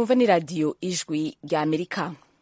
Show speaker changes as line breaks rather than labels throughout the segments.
mwumva ni radiyo ijwi rya amerika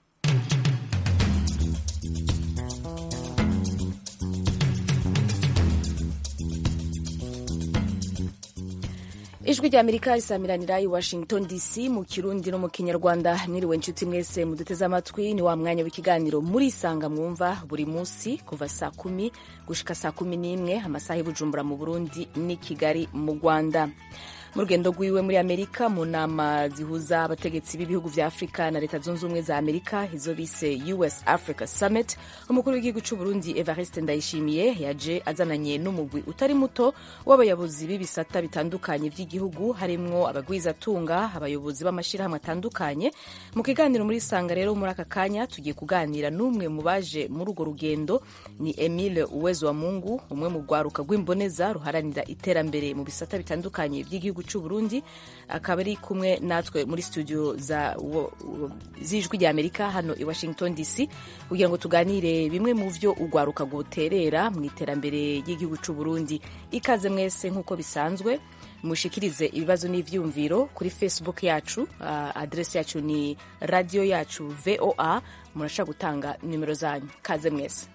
ijwi rya amerika risamiranira i washington dc mu kirundi no mu kinyarwanda mwiriwe inshuti mwese muduteze amatwi ni wa mwanya w'ikiganiro murisanga mwumva buri munsi kuva saa kumi gushika saa kumi n'imwe amasaha y'ubujumbura mu burundi n'i kigali mu rwanda mu rugendo rwiwe muri amerika mu nama zihuza abategetsi b'ibihugu vya afurika na leta zunze ubumwe za amerika izo bise us africa summit umukuru w'igihugu c'u burundi evariste ndayishimiye yaje azananye n'umugwi utari muto w'abayobozi b'ibisata bitandukanye vy'igihugu harimwo abagwizatunga abayobozi b'amashirahamwe atandukanye mu kiganiro muri sanga rero muri aka kanya tugiye kuganira n'umwe mu baje muri urwo rugendo ni emile uwezo wa mungu umwe mu rwaruka rw'imboneza ruharanira iterambere mu bisata bitandukanye vy'igihugu cy'u Burundi akaba ari kumwe natwe muri studio z'ijwi rya Amerika hano i Washington DC kugira ngo tuganire bimwe mu vyo urwaruka rwoterera mu iterambere ry'igihugu cy'u Burundi ikaze mwese nk'uko bisanzwe mushikirize ibibazo n'ivyumviro kuri Facebook yacu uh, adresi yacu ni radio yacu VOA murashaka gutanga nimero zanyu kaze mwese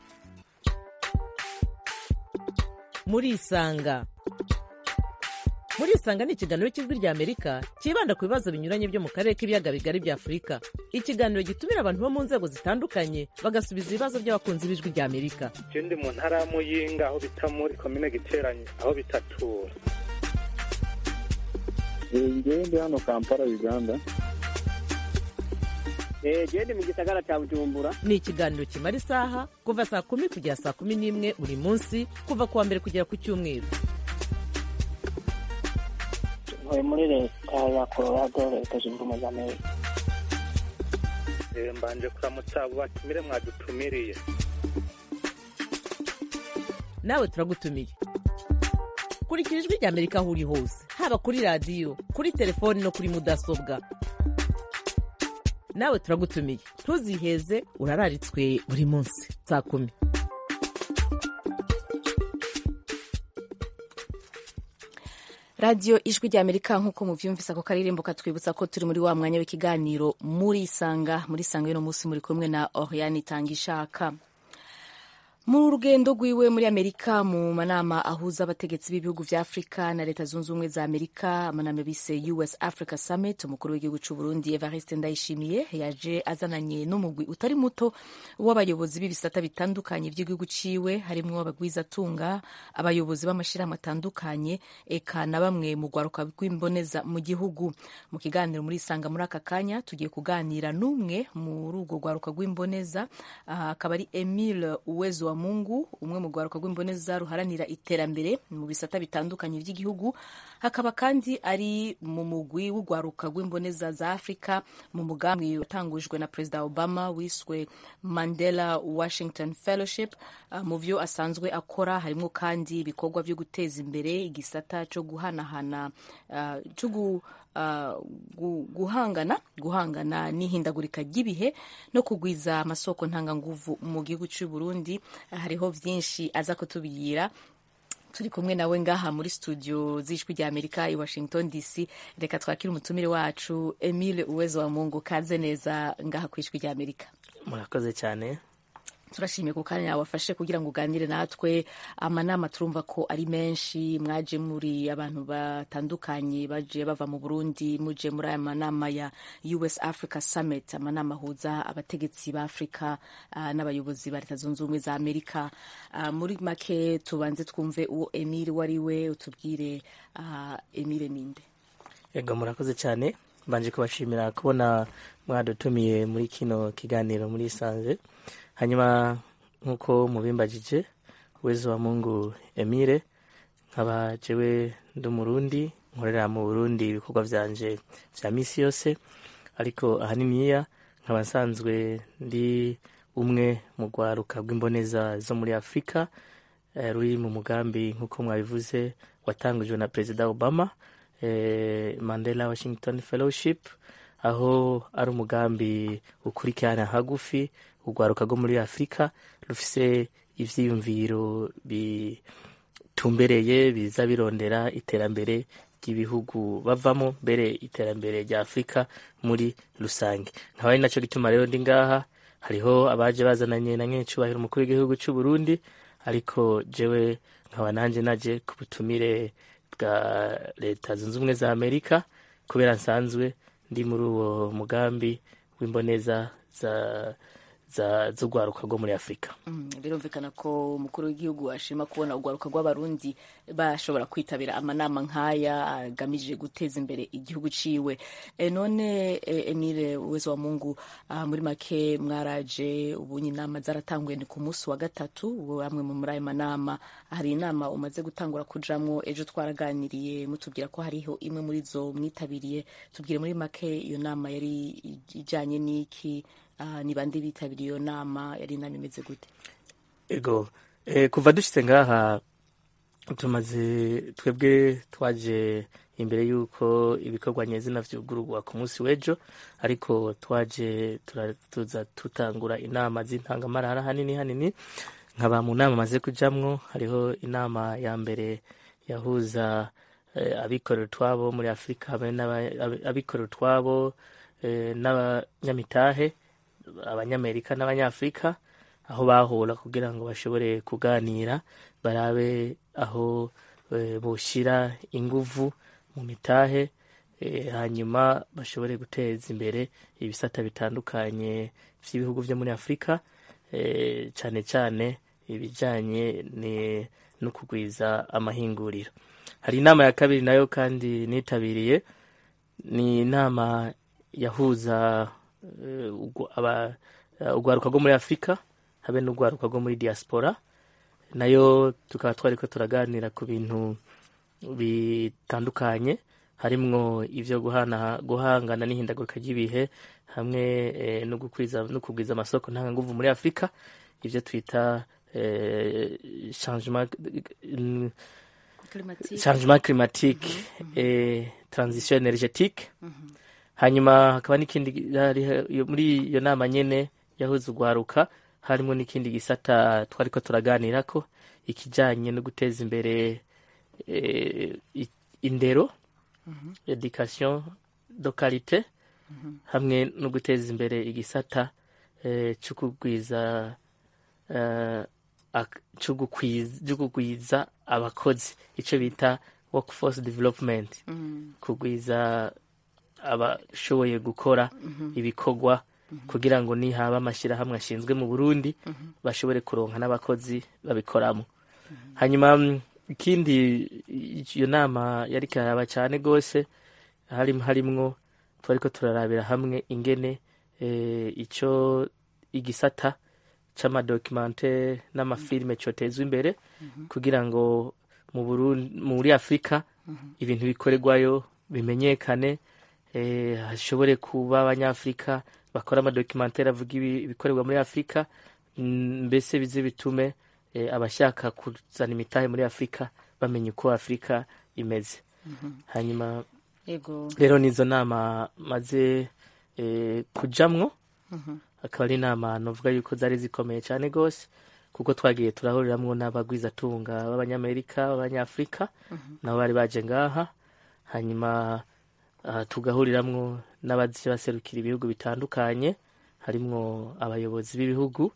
murisanga murisanga ni ikiganiro cy'ijwi rya amerika cyibanda ku bibazo binyuranye byo mu karere k'ibiyaga bigari bya afurika ikiganiro gitumira abantu bo mu nzego zitandukanye bagasubiza ibibazo by'abakunzi b'ijwi rya amerika
je ndi mu ntara ya muyinga aho bita muri komine giteranye aho bitatura
ngewe ndi hano kampala uganda
gende mu gisagara cya bujumbura
ni ikiganiro kimara isaha kuva saa kumi kugera saa kumi n'imwe buri munsi kuva ku wa mbere kugera ku cyumweru
ntuye muri leta ya colorado leta zunze ubumwe za amerika
mbanje kuramutsa abo batumire mwadutumiriye
nawe turagutumiye kurikira ijwi rya amerika aho uri hose haba kuri radiyo kuri telefoni no kuri mudasobwa nawe turagutumiye ntuziheze urararitswe buri munsi saa kumi
radiyo ijwi rya amerika nk'uko muvyumvise ako karirimbo katwibutsa ko turi muri wa mwanya w'ikiganiro muri sanga muri sanga y'uno munsi muri kumwe na oriane itangishaka mu rugendo rwiwe muri amerika mu manama ahuza abategetsi b'ibihugu vya afurika na leta zunze ubumwe za amerika amanama bise us africa summit umukuru w'igihugu c'u burundi evariste ndayishimiye yaje azananye n'umugwi utari muto w'abayobozi b'ibisata bitandukanye vy'igihugu ciwe harimwo abagwizatunga abayobozi b'amashirahamwe atandukanye eka na bamwe mu rwaruka rw'imboneza mu gihugu mu kiganiro muri isanga muri aka kanya tugiye kuganira n'umwe muri urwo rwaruka rw'imboneza akaba uh, ari emile uwezo wa mungu umwe mu rwaruka rw'imboneza ruharanira iterambere mu bisata bitandukanye by'igihugu hakaba kandi ari mu mugwi w'urwaruka rw'imboneza za afurika mu mugambi watangujwe na perezida obama wiswe mandela washington fellowship uh, mu vyo asanzwe akora harimo kandi ibikorwa vyo guteza imbere igisata co guhanahana uh, co Uh, guhangana guhangana n'ihindagurika ry'ibihe no kugwiza amasoko ntanganguvu mu gihugu cy'u Burundi hariho vyinshi aza kutubwira turi kumwe nawe ngaha muri studio z'ijwi rya amerika i washington dc reka twakire umutumire wacu emile uwezo wa mungu kaze neza ngaha ku ijwi rya amerika
murakoze cyane
turashimiye ku kanya wafashe kugira ngo uganire natwe amanama turumva ko ari menshi mwaje muri abantu batandukanye baje bava mu burundi muje muri aya manama ya us africa summit amanama ahuza abategetsi ba afurika uh, n'abayobozi ba leta zunze ubumwe za amerika uh, muri make tubanze twumve uwo emile wari we utubwire uh, emile ninde
yego murakoze cyane mbanje kubashimira kubona mwadutumiye muri kino kiganiro muri isanze hanyuma nk'uko mubimbagije uwezo wa mungu emile nkaba jewe ndi umurundi nkorera mu burundi ibikorwa vyanje vya misi yose ariko ahaniniya nkaba nsanzwe ndi umwe mu rwaruka rw'imboneza zo muri afurika eh, ruri mu mugambi nk'uko mwabivuze watangujwe na perezida obama eh, mandela washington fellowship aho ari umugambi ukurikirana hagufi urwaruka rwo muri afurika rufise ivyiyumviro bitumbereye biza birondera iterambere ry'ibihugu bavamo mbere iterambere rya afurika muri rusange nkaba ari nacyo gituma rero ndi ngaha hariho abaje bazananye na nyencubahiro umukuru w'igihugu cy'u Burundi ariko jewe nkaba nanjye naje ku butumire bwa leta zunze ubumwe za amerika kubera nsanzwe ndi muri uwo mugambi w'imboneza za za z'urwaruka rwo muri afurika
Mm, birumvikana ko umukuru w'igihugu ashima kubona urwaruka rw'abarundi bashobora kwitabira amanama nk'aya agamije guteza imbere igihugu ciwe e, none e, Emile uwezo wa Mungu ah, muri make mwaraje ubunye inama zaratanguye ni ku munsi wa gatatu ubu amwe mu muri ayo manama hari inama umaze gutangura kujamwo ejo twaraganiriye mutubwira ko hariho imwe muri zo mwitabiriye tubwire muri make iyo nama yari ijanye n'iki Ah, ni bande bitabiriye iyo nama yari inama imeze gute
ego eh, kuva dushitse ngaha tumaze twebwe twaje imbere y'uko ibikorwa nyezina vyugururwa ku munsi w'ejo ariko twaje tura- tuza tutangura inama z'intangamarara hanini hanini nkaba mu nama maze kujamwo hariho inama ya mbere yahuza eh, abikorera utwabo muri afurika hamwe n'aba- abi- abikorera utwabo eh, n'abanyamitahe abanyamerika n'abanyafurika aho bahura kugira ngo bashobore kuganira barabe aho eh, boshyira inguvu mu mitahe eh, hanyuma bashobore guteza imbere ibisata bitandukanye by'ibihugu byo muri afurika eh, cyane cyane ibijyanye ni- no kugwiza amahinguriro hari inama ya kabiri nayo kandi nitabiriye ni inama yahuza eh, ugwa- aba- eh, urwaruka rwo muri afurika habe n'urwaruka rwo muri diaspora nayo tukaba twariko turaganira ku bintu bitandukanye harimwo ivyo guhana guhangana n'ihindagurika ry'ibihe hamwe eh, no gukwiza no kugwiza amasoko ntanganguvu muri afurika ivyo twita eh, changement mm, changement climatique et transition énergétique hanyuma hakaba n'ikindi hari- iyo- muri iyo nama nyene yahuza urwaruka harimo n'ikindi gisata twariko turaganirako ikijanye no guteza imbere eh, i- indero education de qualité hamwe no guteza imbere igisata eh, cyo kugwiza eh, ak- cyo gukwiza- cyo kugwiza abakozi icyo bita workforce development kugwiza abashoboye gukora ibikorwa kugira ngo nihaba amashyirahamwe ashinzwe mu burundi bashobore kuronka n'abakozi babikoramo hanyuma mm, ikindi iyo nama yari karaba cyane rwose harim harimwo twariko turarabira hamwe ingene eh, ico igisata c'amadokimante n'amafilime cotezwa imbere kugira ngo mu Burundi muri Afurika ibintu bikorerwayo bimenyekane eh, hashobore kuba abanyafurika bakora amadokimantere avuga ibi- ibikorerwa muri afurika mm, mbese bize bitume eh, abashaka kuzana imitahe muri afurika bamenya uko afurika imeze hanyuma
yego
rero nizo nama maze eh, kujamwo akaba ari inama novuga yuko zari zikomeye cyane rwose kuko twagiye turahuriramwo n'abagwizatunga b'abanyamerika b'abanyafurika nabo bari baje ngaha hanyuma ah, tugahuriramwo n'abaje baserukira ibihugu bitandukanye harimwo abayobozi b'ibihugu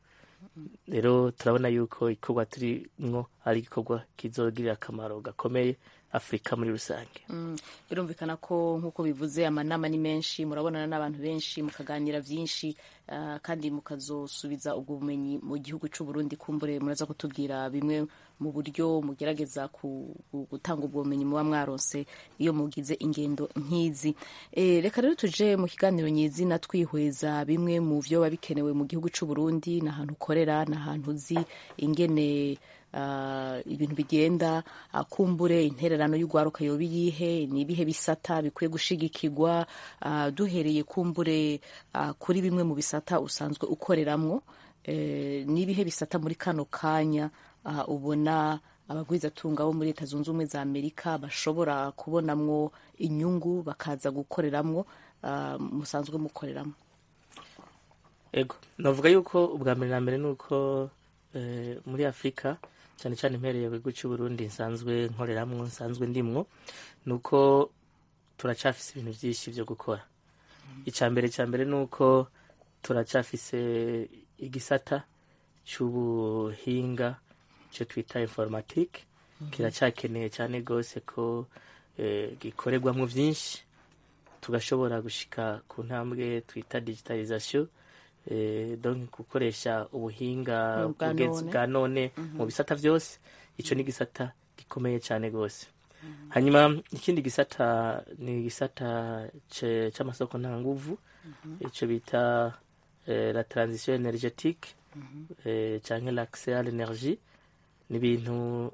rero turabona yuko igikorwa turimwo ari igikorwa kizogirira akamaro gakomeye afurika muri rusange
Mm, birumvikana ko nk'uko bivuze amanama ni menshi murabonana n'abantu benshi mukaganira byinshi ah, kandi mukazosubiza ubwo bumenyi mu gihugu cy'u Burundi kumbure muraza kutubwira bimwe mu buryo mugerageza ku- ku- gutanga ubwo bumenyi muba mwaronse iyo mugize ingendo nk'izi Eh, reka rero tuje mu kiganiro nyizina twihweza bimwe mu byo biba bikenewe mu gihugu cy'u Burundi n'ahantu ukorera n'ahantu uzi ingene ah, ibintu bigenda ah, kumbure intererano y'urwaruka yoba iyihe ni ibihe bisata bikwiye gushigikirwa ah, duhereye kumbure ah, kuri bimwe mu bisata usanzwe ukoreramwo eh, ni ibihe bisata muri kano kanya ah, ubona abagwizatunga bo muri leta zunze ubumwe za amerika bashobora kubonamwo inyungu bakaza gukoreramwo ah, musanzwe mukoreramo
ego navuga yuko ubwa mbere na mbere ni uko eh, muri afurika cyane cyane impereye ku gihugu cy'u Burundi nsanzwe nkoreramwo nsanzwe ndimwo ni uko turacafise ibintu byinshi byo gukora icya mbere cya mbere ni uko turacafise igisata cy'ubuhinga cyo twita informatike kiracyakeneye cyane rwose ko eh, gikorerwamo byinshi tugashobora gushika ku ntambwe twita digitalization eh, donc gukoresha ubuhinga
Bwa
bugezi
none.
bwa none mu bisata byose icyo ni igisata gikomeye cyane rwose hanyuma ikindi gisata ni igisata ce- c'amasoko ntanguvu icyo bita eh, la transition energetique eh, canke l'accès à l'énergie ni ibintu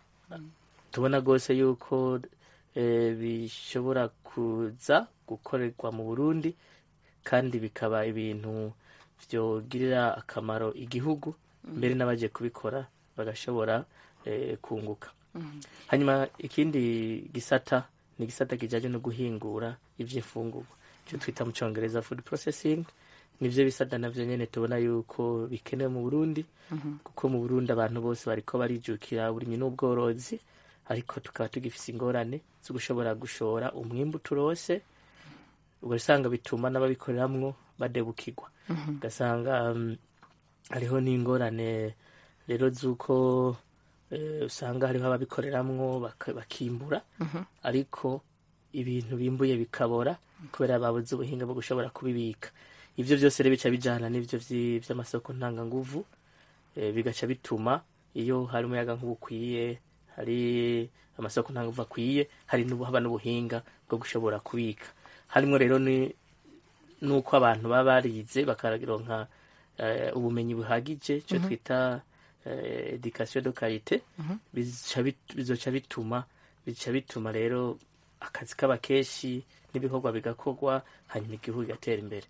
tubona rwose yuko eh, bishobora kuza gukorerwa mu burundi kandi bikaba ibintu byogirira akamaro igihugu mbere n'abagiye kubikora bagashobora eh, kunguka hanyuma ikindi gisata ni igisata kijyanye no guhingura iby'imfungurwa icyo twita mu cyongereza food processing nivyo bisata navyo nyene tubona yuko bikenewe mu burundi kuko mu burundi abantu bose bariko barijukira uburimyi n'ubworozi ariko tukaba tugifise ingorane zo gushobora gushora umwimbu turose ugasanga bituma n'ababikoreramwo badebukirwa ugasanga um, hariho n'ingorane rero z'uko eh, usanga hariho ababikoreramwo baka- bakimbura ariko ibintu bimbuye bikabora kubera babuze ubuhinga bwo gushobora kubibika ivyo vyose rero bica bijana n'ivyo vyi- vy'amasoko ntanganguvu eh, bigaca bituma iyo hari umuyaga nkuba ukwiye hari amasoko ntanganguvu akwiye hari n'ubu haba n'ubuhinga bwo gushobora kubika harimwo rero ni nuko abantu baba barize bakaronka eh, ubumenyi buhagije cyo twita eh, education de qualité bizoca bit- bizoca bituma bica bituma rero akazi kaba kenshi n'ibikorwa bigakorwa hanyuma igihugu kigatera imbere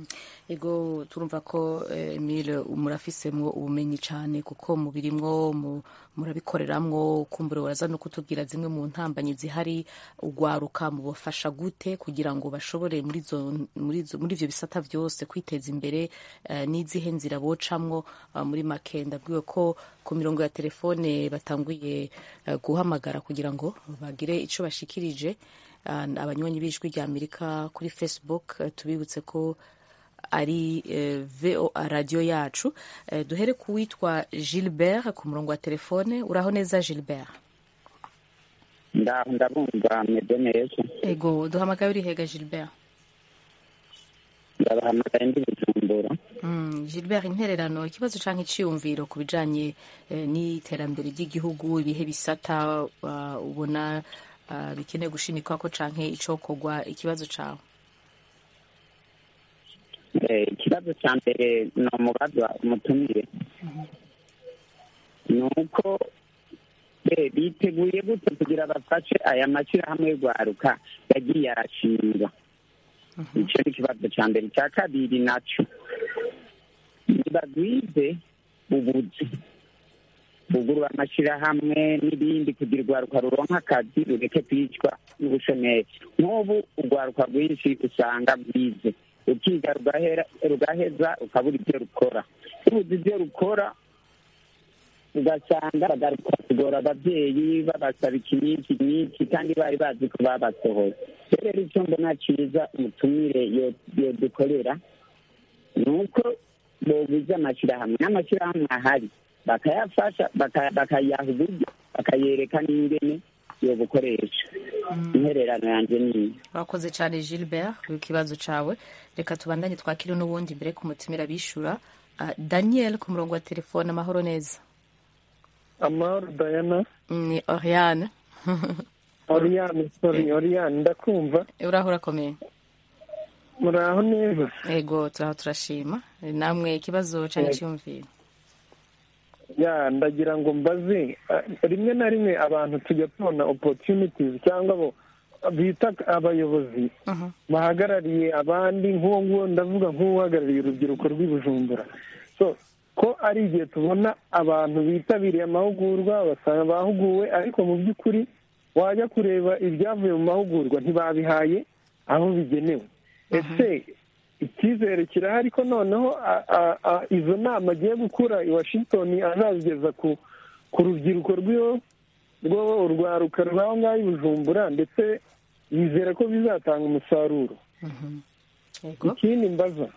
ego turumva ko eh, Emile murafisemwo ubumenyi cyane kuko mubirimwo mu- murabikoreramwo kumbura uraza no kutubwira zimwe mu ntambanyi zihari ugwaruka mubafasha gute kugira ngo bashobore muri zo muri zo muri ivyo bisata byose kwiteza imbere eh, n'izihe nzira bocamwo ah, muri make ndabwiwe ko ku mirongo ya telefone batanguye eh, guhamagara kugira ngo bagire ico bashikirije Ah, abanywanyi b'ijwi rya amerika kuri facebook eh, tubibutse ko ari eh, voa radiyo yacu Eh, duhere ku witwa gilbert ku murongo wa telefone uraho neza gilbert
ndaho ndabumva meze neza
ego duhamagaye uri hega gilbert
ndabahamagaye ndi bujumbura
Mm, gilbert intererano ikibazo canke iciyumviro ku bijanye eh, n'iterambere ry'igihugu ibihe bisata ah, ubona ah, bikeneye gushimikwako canke icokorwa ikibazo cawe
Eh, ikibazo cya mbere ni umubaza umutumire ni uko eh, biteguye gute kugira bafashe aya mashyirahamwe y'urwaruka yagiye arashingwa icyo ni ikibazo cya mbere icya kabiri nacyo nibagwize ubuzi bugurura amashyirahamwe n'ibindi kugira urwaruka ruronka akazi rureke kwicwa n'ubushomeri nk'ubu urwaruka rwinshi usanga rwize ukiga rugahera rugaheza ukabura ibyo rukora rubuze ibyo rukora ugasanga bagaruka kugora ababyeyi babasaba iki n'iki n'iki kandi bari bazi ko babasohoye rero icyo mbona cyiza umutumire yo- yodukorera ni uko boguze amashyirahamwe n'amashyirahamwe ahari bakayafasha baka- bakayaha uburyo bakayereka n'ingene yo gukoresha intererano yanjye niyo
urakoze cyane gilbert ku kibazo cawe reka tubandanye twakire n'ubundi mbere ku mutumira bishura Ah, daniel ku murongo wa telefone amahoro neza
amahoro dayana
ni oriane
oriyani sori oriyani ndakumva
uraho urakomeye
muraho neza
ego turaho turashima namwe ikibazo canke iciyumviro
ya ndagira ngo mbaze eh, rimwe na rimwe abantu tujya tubona opportunities cyangwa abo bita abayobozi
Mhm.
bahagarariye abandi nk'uwo nguwo ndavuga nk'uhagarariye urubyiruko rw'i Bujumbura so ko ari igihe tubona abantu bitabiriye amahugurwa basanga bahuguwe ariko mu by'ukuri wajya kureba ibyavuye mu mahugurwa ntibabihaye aho bigenewe ese icyizere kirahari ko noneho a- a- a- izo nama agiye gukura i washington azazigeza ku ku rubyiruko rw'iyo rwo urwaruka rw'aho ngaho i bujumbura ndetse yizera ko bizatanga umusaruro
yego
ikindi mbaza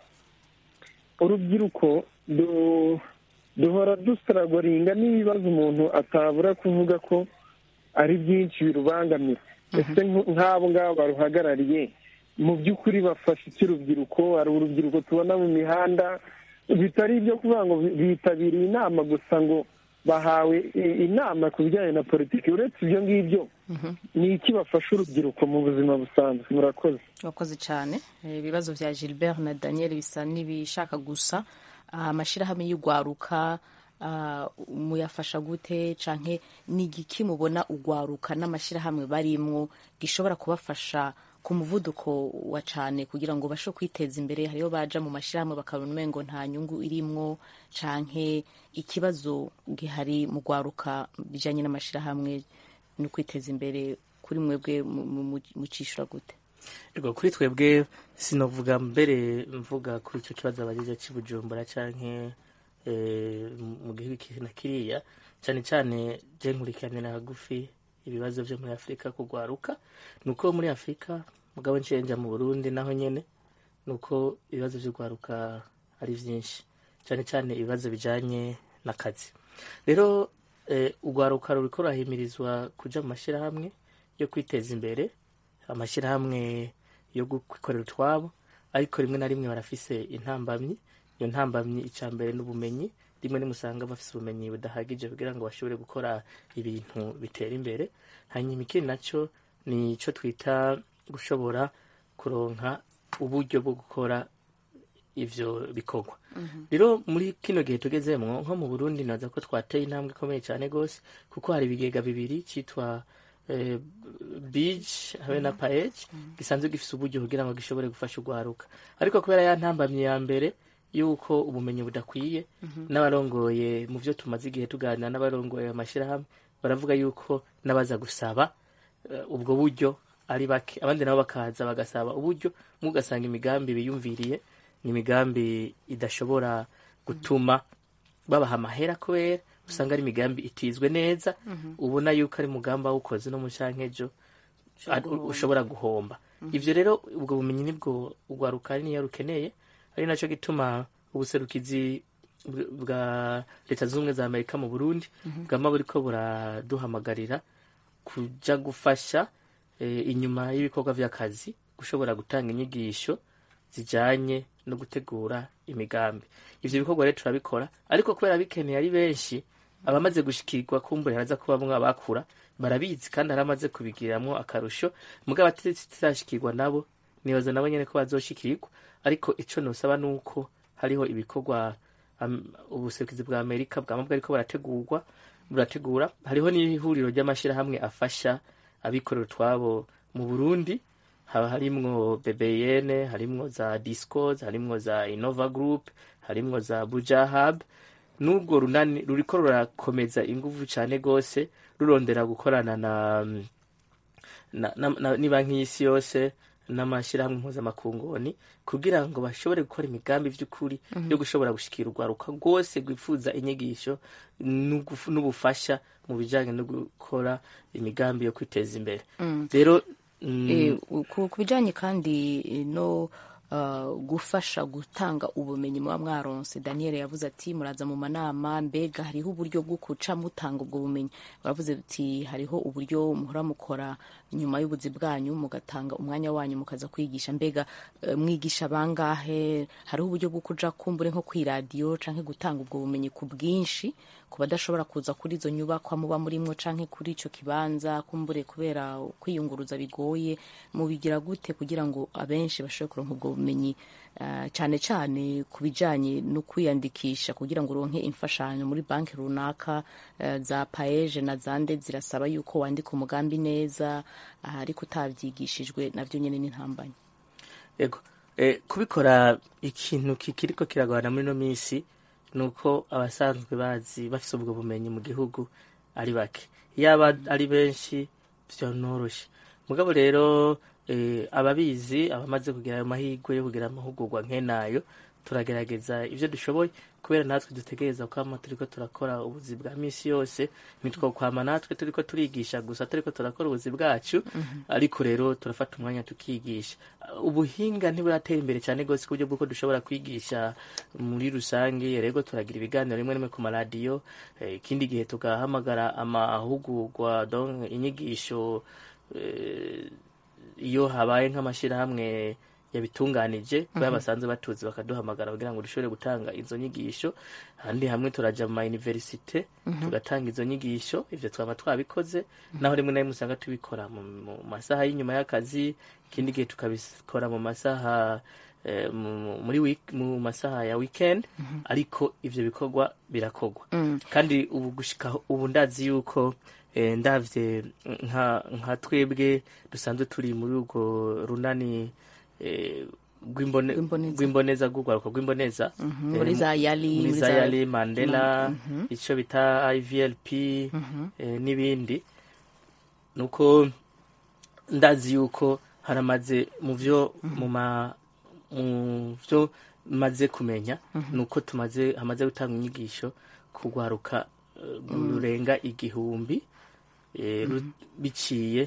urubyiruko du- duhora dusaragoringa n'ibibazo umuntu atabura kuvuga ko ari byinshi birubangamira ese nk- nk'abo ngabo baruhagarariye mu by'ukuri bafasha iki urubyiruko hari urubyiruko tubona mu mihanda bitari ibyo kuvuga ngo bi- bitabiriye inama gusa ngo bahawe i- inama ku bijyanye na politiki uretse ibyo ngibyo ni iki bafasha urubyiruko mu buzima busanzwe murakoze
wakoze cyane Eh, ibibazo bya gilbert na daniel bisa n'ibishaka gusa Ah, amashyirahamwe y'urwaruka ah, muyafasha gute canke ni igiki mubona urwaruka n'amashyirahamwe barimwo gishobora kubafasha ku muvuduko wa cane kugira ngo bashe kwiteza imbere hariho baja mu mashyirahamwe bakabona umengo nta nyungu irimwo canke ikibazo gihari mu rwaruka bijanye n'amashyirahamwe no kwiteza imbere kuri mwebwe mu- mu- mu- mucishura gute
Ego kuri twebwe sinovuga mbere mvuga kuri icyo kibazo abagize cy'ubujumbura canke eh, mu gihugu iki na kiriya cyane cyane je nkurikiranira hagufi ibibazo vyo muri afurika kugwaruka nuko muri afurika mugabo ncenja mu burundi naho nyene nuko ibibazo vy'urwaruka ari vyinshi cyane cyane ibibazo bijanye n'akazi rero eh, urwaruka ruriko rurahimirizwa kuja mu mashyirahamwe yo kwiteza imbere amashyirahamwe yo kwikorera utwabo ariko rimwe na rimwe barafise intambamyi iyo ntambamyi icya mbere n'ubumenyi rimwe nimusanga bafise ubumenyi budahagije kugira ngo bashobore gukora ibintu bitera imbere hanyuma ikindi nacyo ni icyo twita gushobora kuronka uburyo bwo gukora ivyo bikorwa rero muri kino gihe tugezemwo nko mu burundi naza ko twateye intambwe ikomeye cyane rwose kuko hari ibigega bibiri cyitwa eh, bij habe na paej gisanzwe gifise uburyo kugira ngo gishobore gufasha urwaruka ariko kubera ya ntambamye ya mbere yuko ubumenyi budakwiye n'abarongoye mu byo tumaze igihe tuganira n'abarongoye amashyirahamwe baravuga yuko n'abaza gusaba eh, ubwo buryo ari bake abandi nabo bakaza bagasaba uburyo mugasanga imigambi biyumviriye ni imigambi idashobora gutuma babaha amahera kubera usanga ari imigambi itizwe neza ubona yuko ari umugambi wawukoze no mu cankejo a- ushobora guhomba ivyo rero ubwo bumenyi nibwo urwaruka niyo rukeneye ari naco gituma ubuserukizi bw- bwa leta zunze ubumwe za amerika mu burundi bwama buriko buraduhamagarira kuja gufasha eh, inyuma y'ibikorwa vy'akazi gushobora gutanga inyigisho zijanye no gutegura imigambi ivyo bikorwa rero turabikora ariko kubera bikeneye ari benshi abamaze gushikirwa kumbure haraza kuba bamwe abakura barabizi kandi haramaze kubigiramwo akarusho mugabo atarashikirwa nabo nibaza nabo nyene ko bazoshikirirwa ariko ico nosaba nuko hariho ibikorwa am- ubuserukizi bwa amerika bwama bwariko barategurwa burategura hariho n'ihuriro ry'amashirahamwe afasha abikorera utwabo mu burundi haba harimwo bbn harimwo za discos harimwo za innova group harimwo za buja hub n'urwo runani ruriko rurakomeza inguvu cane gose rurondera gukorana na na- na- na- ni banki y'isi yose n'amashyirahamwe mpuzamakungoni kugira ngo bashobore gukora imigambi by'ukuri yo gushobora gushikira urwaruka rwose rwifuza inyigisho n'ugufu- n'ubufasha mu bijyanye no gukora imigambi yo kwiteza imbere rero mm,
Eh, ku ku bijyanye kandi eh, no uh, gufasha gutanga ubumenyi muba mwaronse daniel yavuze ati muraza mu manama mbega hariho uburyo bwo guca mutanga ubwo bumenyi baravuze ati hariho uburyo muhora mukora nyuma y'ubuzi bwanyu mugatanga umwanya wanyu mukaza kwigisha mbega eh, mwigisha bangahe hariho uburyo bwo kuja kumbure nko kw'iradiyo canke gutanga ubwo bumenyi ku bwinshi ku badashobora kuza kuri izo nyubakwa muba murimwo canke kuri ico kibanza kumbure kubera kwiyunguruza bigoye mubigira gute kugira ngo abenshi bashobore kuronka ubwo bumenyi uh, cane cane ku bijanye no kwiyandikisha kugira ngo uronke imfashanyo muri banki runaka uh, za paeje na zande zirasaba yuko wandika umugambi neza uh, ariko utavyigishijwe navyo nyene n'intambanye
ego eh, kubikora ikintu kikiriko kiragorana muri no minsi ni uko abasanzwe bazi bafise ubwo bumenyi mu gihugu ari bake yaba ari benshi vyonoroshe mugabo rero eh, ababizi abamaze kugira ayo mahirwe yo kugira amahugurwa nk'enayo turagerageza ibyo dushoboye kubera natwe dutegereza kwama turiko turakora ubuzi bwa misi yose ntitwokwama natwe turiko turigisha gusa turiko turakora ubuzi bwacu ariko rero turafata umwanya tukigisha ubuhinga ntiburatera imbere cyane rwose ku buryo bw'uko dushobora kwigisha muri rusange rero turagira ibiganiro rimwe rimwe ku maradiyo eh, ikindi gihe tugahamagara amahugurwa donc inyigisho eh, iyo habaye nk'amashyirahamwe yabitunganije kubera basanzwe batuzi bakaduhamagara kugira ngo dushobore gutanga izo nyigisho ahandi hamwe turaja mu mayuniverisite tugatanga izo nyigisho ivyo twaba twabikoze naho rimwe na rimwe usanga tubikora mu mu masaha y'inyuma y'akazi ikindi gihe tukabikora mu masaha eh, mu- muri week- mu masaha ya weekend ariko ivyo bikorwa birakorwa kandi ubu gushika ubu ndazi yuko eh, ndavye nka nka twebwe dusanzwe turi muri urwo runani eh, rw'imbone-
Rw'imboneza.
rw'imboneza rw'urwaruka rw'imboneza
Mhm,
eh,
muri za yali
muri
muri
za
za-
yali mandela icyo bita ivlp eh, n'ibindi nuko ndazi yuko haramaze mu byo mu ma mu byo maze kumenya nuko tumaze hamaze gutanga inyigisho kugwaruka eh, rurenga igihumbi eh, ru- biciye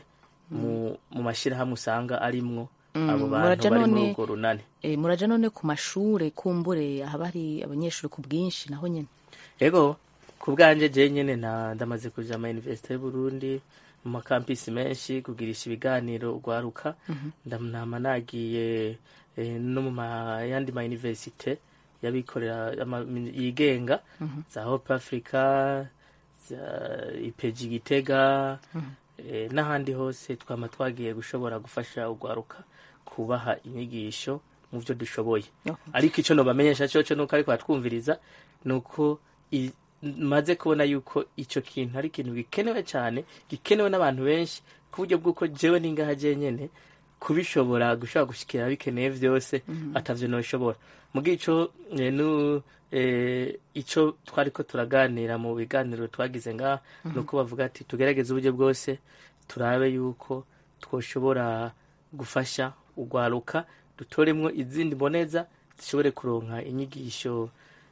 mu mu mashyirahamwe usanga arimwo abo bantu
muraja
bari muri
none-
urwo runani
Eh, muraja none ku mashure kumbure haba hari abanyeshuri ku bwinshi naho nyene
ego ku bwanje je nyene na ndamaze kuja ama universite y'uburundi mu makampisi menshi kugirisha ibiganiro ugwaruka ndamnama nagiye eh, no mu ma- yandi ma universite y'abikorera ama- yigenga za hope africa za ipeji gitega eh, n'ahandi hose twama twagiye gushobora gufasha ugwaruka kubaha inyigisho mu byo dushoboye
Oho.
ariko icyo nobamenyesha cyoco nuko ariko batwumviriza nuko i- maze kubona yuko icyo kintu ari ikintu gikenewe cyane gikenewe n'abantu benshi ku buryo bw'uko jewe ningaha je nyene kubishobora gushobora gushikira bikeneye vyose atavyo noshobora mugihe ico eh, nu eh, ico twariko turaganira mu biganiro twagize ngaha nuko bavuga ati tugerageze uburyo bwose turabe yuko twoshobora gufasha ugwaruka dutoremwo izindi mboneza zishobore kuronka inyigisho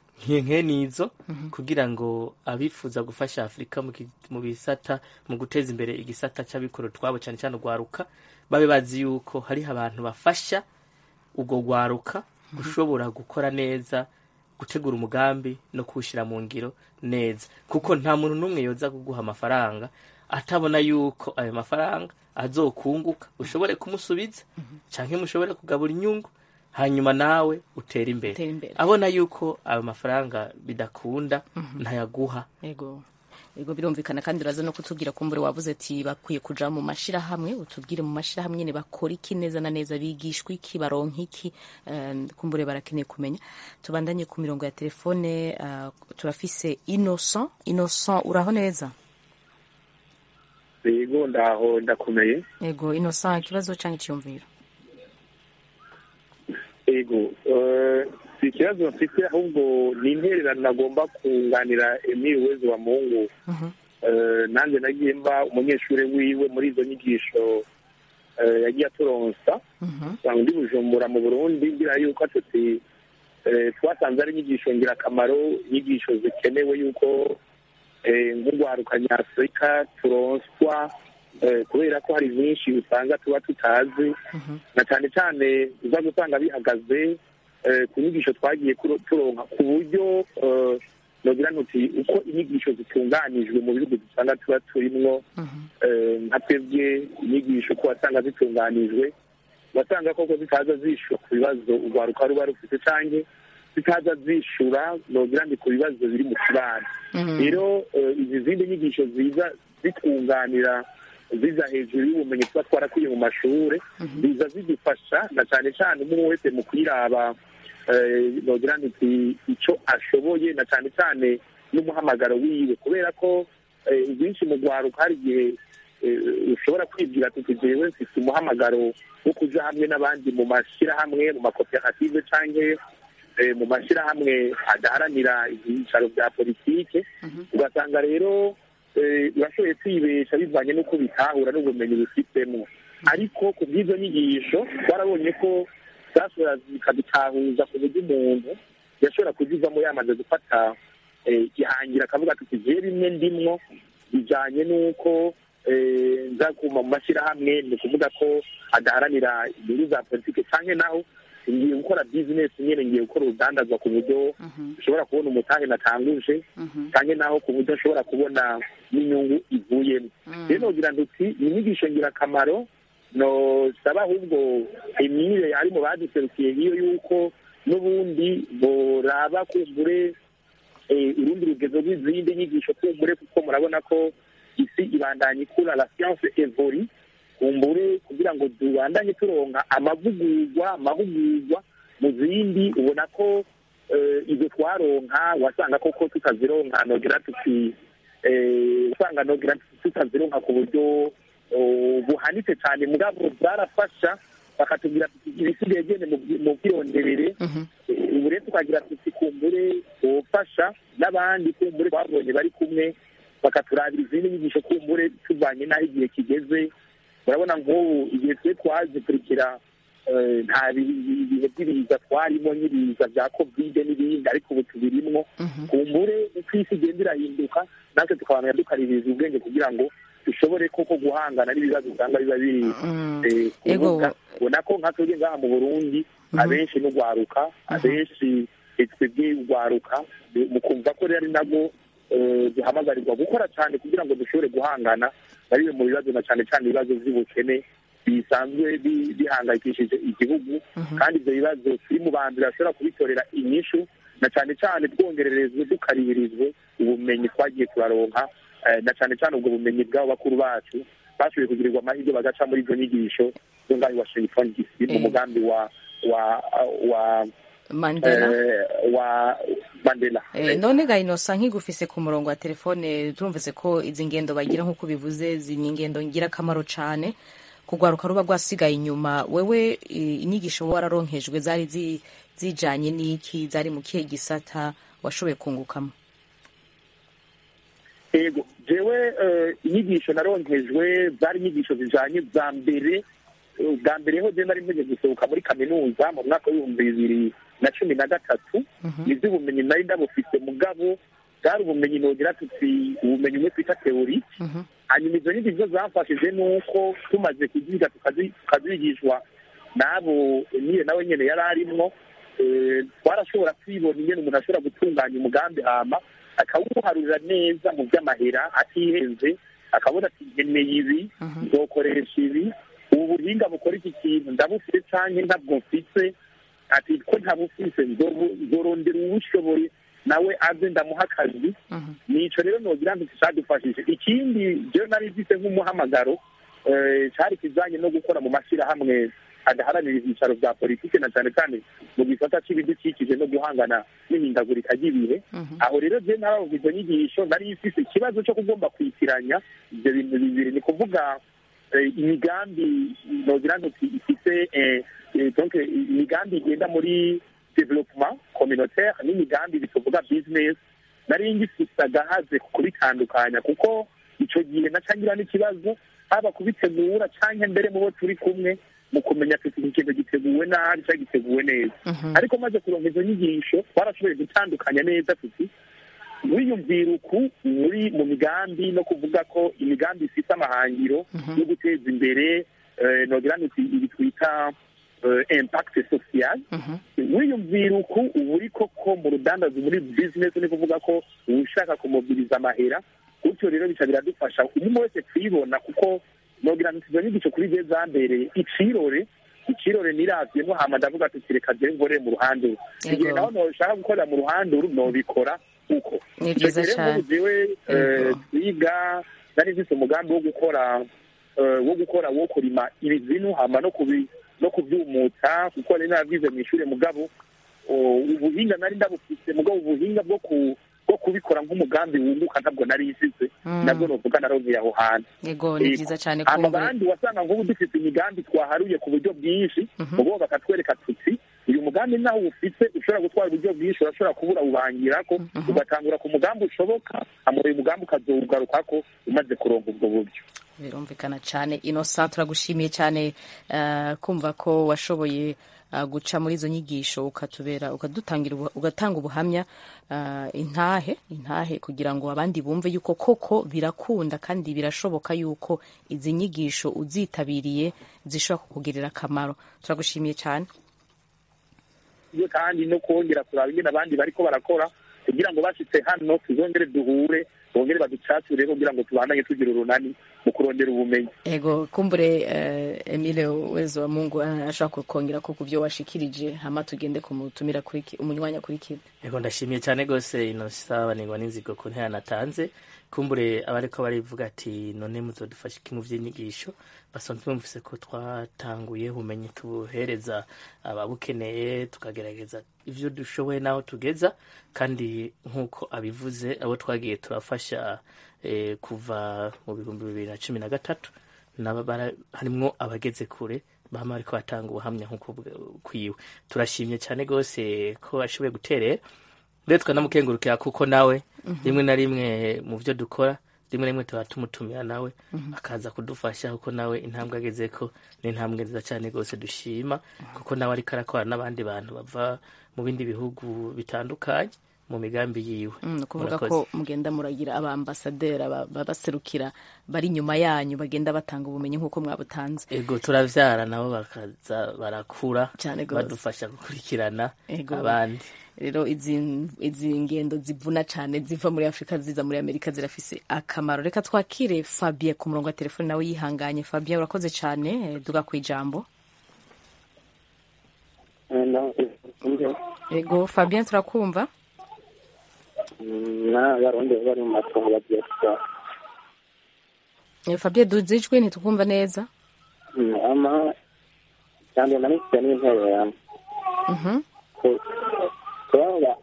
nke nizo kugira ngo abifuza gufasha afurika mu ki- mu bisata mu guteza imbere igisata c'abikorera utwabo cyane cyane ugwaruka babe bazi yuko hariho abantu bafasha ubwo gwaruka gushobora gukora neza gutegura umugambi no kuwushyira mu ngiro neza kuko nta muntu n'umwe yoza kuguha amafaranga atabona yuko ayo mafaranga azokunguka ushobore kumusubiza cyangwa mushobore kugabura inyungu hanyuma nawe utere imbere
Utere imbere.
abona yuko ayo mafaranga bidakunda ntayaguha
ego ego birumvikana kandi uraza no kutubwira kumbure wavuze ati bakwiye kuja mu mashirahamwe utubwire mu mashirahamwe nyene bakora iki neza na neza bigishwa iki baronka iki eh, kumbure barakeneye kumenya tubandanye ku mirongo ya telefone eh, turafise innocent innocent uraho neza
yego ndaho ndakomeye
ego innocent ikibazo canke iciyumviro
yego eh, si ikibazo mfite ahubwo ni intererano nagomba kunganira emile wezi wa mungu Eh, nanjye nagiye mba umunyeshuri wiwe muri izo nyigisho eh, yagiye aturonsa usanga ndi bujumbura mu burundi ngira yuko tuti eh, twasanze ari inyigisho ngirakamaro inyigisho zikenewe yuko eh, nk'urwaruka nyafurika turonswa eh, kubera ko hari byinshi usanga tuba tutazi na cyane cyane uza gusanga bihagaze eh, ku nyigisho twagiye kuro- turonka ku buryo eh, nogira ntuti uko inyigisho zitunganijwe mu bihugu dusanga tuba turimwo eh, nka twebwe inyigisho ko wasanga zitunganijwe wasanga koko zitaza zishura ku bibazo urwaruka ruba rufite canke zitaza zishura nogira ndi ku bibazo biri mu kibano rero eh, izi zindi nyigisho ziza zitwunganira ziza hejuru y'ubumenyi tuba twarakwiye mu mashure ziza zidufasha na cyane cyane umwe wese mu kwiraba eh, nogira nti icyo ashoboye na cyane cyane n'umuhamagaro wiwe kubera ko eh, byinshi mu rwaruka hari igihe eh, ushobora kwibwira tuti jewe mfite umuhamagaro wo kuja hamwe n'abandi mu mashyirahamwe mu makoperative canke eh, mu mashyirahamwe adaharanira ibyicaro bya politike ugasanga rero eh, urashoboye kwibesha bivanye n'uko bitahura n'ubumenyi bufitemo ariko ku bw'izo nyigisho twarabonye ko zashobora zikadutahuza ku buryo umuntu yashobora kuzivamo yamaze gufata eh, ihangira akavuga ati tugiye bimwe ndimwo bijanye n'uko eh, nza kuma mu mashyirahamwe ni ukuvuga ko adaharanira inyungu za politike canke naho ngiye gukora bizinesi nyene ngiye gukora urudandazwa ku buryo ushobora kubona umutahe natanguje canke naho ku buryo nshobora kubona n'inyungu ivuyemo rero nogira nduti ni inyigisho ngirakamaro nosaba ahubwo emile ari mu baduserukiye hiyo yuko n'ubundi boraba kumbure eh, urundi rugezo rw'izindi nyigisho kumbure kuko murabona ko isi ibandanya ikura la science evori kumbure kugira ngo tubandanye turonka amavugurwa amahugurwa mu zindi ubona ko eh, izo twaronka wasanga koko tutazironka nogira tuti eh, usanga nogira tutazironka ku buryo oh, buhanitse cyane mugabo zarafasha bakatubwira tuti ibisigaye gene mu- mu bwironderere Eh, ubu rero tukagira tuti kumbure wofasha n'abandi kumbure babonye bari kumwe bakaturabira izindi nyigisho kumbure tuvanye n'aho igihe kigeze urabona nk'ubu igihe twe twazikurikira eh, nta bi- bi- bihe by'ibiza twarimo n'ibiza bya kovide n'ibindi ariko ubu tubirimwo kumbure uko isi igenda irahinduka natwe tukabana dukaririza ubwenge kugira ngo dushobore koko guhangana n'ibibazo usanga biba biri eh, ku
Ego.
rubuga. ubona ko nka twebwe ngaha mu burundi abenshi n'ugwaruka abenshi twebwe ugwaruka mukumva ko rero ari nabwo eh, duhamagarirwa gukora cyane kugira ngo dushobore guhangana na bimwe mu bibazo na cyane cyane ibibazo by'ubukene bisanzwe bi- bihangayikishije igihugu kandi ibyo bibazo turi mu bantu bashobora kubitorera inyishu na cyane cyane twongererezwe dukaribirizwe ubumenyi twagiye turaronka eh, na cyane cyane ubwo bumenyi bw'abo bakuru bacu bashoboye kugirirwa amahirwe bagaca muri izo nyigisho zo ngaho i washington dc mu
Eh.
mugambi wa wa wa
mandela
eh, wa mandela
Eh, none ga inosa nkigufise ku murongo wa telefone turumvise ko izi ngendo bagira nk'uko bivuze zi ni ingendo ngira akamaro cane kugwaruka ruba rwasigaye inyuma wewe eh, inyigisho wararonkejwe zari zi- zijanye n'iki zari mu kihe gisata washoboye kungukamo
yego jewe eh, inyigisho naronkejwe zari inyigisho zijanye za mbere eh, bwa mbere ho je nari mpeje gusohoka muri kaminuza mu mwaka w'ibihumbi bibiri na cumi na gatatu nivyo ubumenyi nari ndabufise mugabo bwari ubumenyi nogira tuti ubumenyi umwe twita teori hanyuma izo nyigisho zamfashije nuko tumaze kuziga tukazi- tukazigishwa n'abo niyo nawe nyene yari arimwo eh, twarashobora kwibona ingene umuntu ashobora gutunganya umugambi hama akawuharurira neza mu by'amahera atihenze akabona ati nkeneye ibi nzokoresha ibi ubu buhinga bukora iki kintu ndabufite canke ntabwo mfise ati ko ntabufise nzobu- nzorondera uwushoboye nawe aze ndamuha akazi nico rero nogira ngo cadufashije ikindi jewe nari mfise nk'umuhamagaro eh, cari kijanye no gukora mu mashyirahamwe adaharanira ibyicaro bya politike na cyane cyane mu gisata c'ibidukikije no guhangana n'ihindagurika ry'ibihe aho rero je naravuga izo nyigisho nari ifise ikibazo cyo kugomba kwitiranya ibyo bintu bibiri ni kuvuga eh, imigambi nogira ngo ti- ifise eh, eh, donc eh, imigambi igenda muri development communautaire n'imigambi bituvuga business nari ngifise agahaze kubitandukanya kuko ico gihe nacangira n'ikibazo haba kubitegura canke mbere mu bo turi kumwe mu kumenya tuti iki kintu giteguwe nabi cyangwa giteguwe neza ariko maze kuronka izo nyigisho twarashoboye gutandukanya neza tuti wiyumvira uku muri mu migambi no kuvuga ko imigambi ifite amahangiro yo guteza imbere eh, nogira nti ibi twita eh, impact social wiyumvira uku uba uri koko mu rudandazo muri business ni kuvuga ko uba ushaka kumobiriza amahera gutyo rero bica biradufasha umuntu wese twibona kuko nogira nti izo nyigisho kuri je zambereye icirore icirore niravyemo hama ndavuga ati reka je ngore mu ruhande uru
Yego.
igihe naho noshaka gukorera mu ruhande uru nobikora uko
Ni
Ico
vyiza
gihe rero
cane.
nk'ubu jewe eh,
Yego.
twiga nari mfise umugambi wo gukora eh, wo gukora wo kurima ibizinu hama no kubi no kuvyumutsa kuko nari nabwize mu ishure mugabo o, ubuhinga nari ndabufise mugabo ubuhinga bwo ku bwo kubikora nk'umugambi wunguka ntabwo nari isize nabwo novuga naronkeye aho hantu
yego ni
Yego.
vyiza cane
hama
kumbure
abandi wasanga nk'ubu dufite imigambi twaharuye ku buryo bwinshi ubu bakatwereka tuti uyu mugambi naho ufite ushobora gutwara uburyo bwinshi urashobora kubura ubangirako ugatangura ku mugambi ushoboka hama uyu mugambi ukazowugarukako umaze kuronka ubwo buryo
birumvikana cyane inosa turagushimiye cyane eh, kumva ko washoboye uh, guca muri izo nyigisho ukatubera ukadutangira ubu- ugatanga ubuhamya uh, intahe intahe kugira ngo abandi bumve yuko koko birakunda kandi birashoboka yuko izi nyigisho uzitabiriye zishobora kukugirira akamaro turagushimiye cyane
iyo kandi no kongera kuraba ingene abandi bariko barakora kugira ngo bashitse hano tuzongere duhure bongere baducature kugira ngo tubandanye tugira urunani mu kurondera ubumenyi
ego kumbure uh, Emile Wezo wa Mungu uh, ashobora kukongera ko kuvyo washikirije hama tugende kumutumira kuri ki- umunywanya kuri kida
Ego ndashimiye cyane rwose ino sabanirwa n'inzigo ku ntera natanze kumbure abariko barivuga ati none muzodufasha iki mu vy'inyigisho basanzwe bumvise ko twatanguye ubumenyi tubuhereza ababukeneye tukagerageza ivyo dushoboye n'aho tugeza kandi nk'uko abivuze abo twagiye turafasha eh, kuva mu bihumbi bibiri na cumi na gatatu nabo bara- harimwo abageze kure bama bariko batanga ubuhamya nk'uko bw- kwiwe turashimye cyane rwose ko ashoboye guterera rero tukanamukengurukira kuko nawe rimwe na rimwe mu byo dukora rimwe na rimwe tuba tumutumira nawe akaza kudufasha kuko nawe intambwe ageze ko ni intambwe nziza cyane rwose dushima kuko nawe ariko arakora n'abandi bantu bava mu bindi bihugu bitandukanye mu migambi yiwe
Mm, ni ukuvuga
Murakoze.
ko mugenda muragira abaambasaderi aba- babaserukira bari inyuma yanyu bagenda batanga ubumenyi nk'uko mwabutanze
ego turavyara nabo bakaza barakura
Cyane gose.
badufasha gukurikirana
Ego.
abandi
rero izi izi ngendo zivuna cyane ziva muri afurika ziza muri amerika zirafise akamaro reka twakire fabien ku murongo wa telefone nawe yihanganye fabien urakoze cyane eh, duga ku ijambo ego fabien turakumva
n'abarundi bari mu matongo bagiye gusaba
Eh, fabien duze ijwi ntitukumva neza
ama cyane na mfite n'intererano
Mhm.
kubaba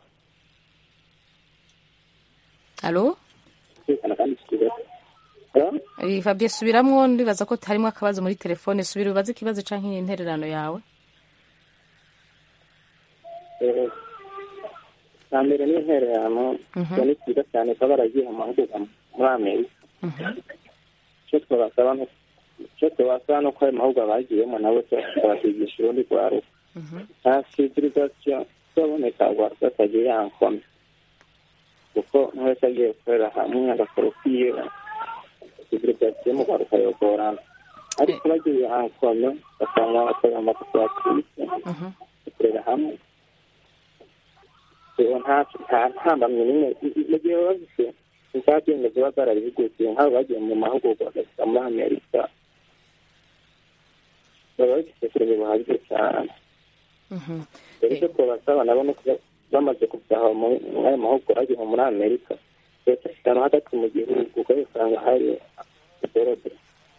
alo
kwikana kandi kigali
Eh, fabien subiramwo ndibaza ko harimo akabazo muri telefone subira ubaze ikibazo canke intererano yawe
bwa mbere n'intererano
Mhm.
iyo ni cyiza cyane kuba baragiye mu mahugurwa muri amerika icyo twabasaba ni icyo twabasaba ni uko ayo mahugurwa bagiyemo nabo tukabakigisha urundi rwaruka nta sivirizasiyo izaboneka rwaruka atagiye yankome kuko nk'uwese agiye gukorera hamwe agakora ukwiye sivirizasiyo mu rwaruka yogorana ariko bagiye yankome basanga bakorera amakoperative bakorera hamwe ubu nta nta ntambamye n'imwe mu gihe baba bafite insabwenge ziba zarabihugutiye nk'abo bagiye mu mahugurwa bagashyira muri amerika baba bafite ubumenyi buhagije cyane rero icyo twabasaba nabo ni ukuba bamaze kubyaha muri ayo mahugurwa bagiye muri amerika leta ishyiramo hagati mu gihugu kuko usanga hari idorode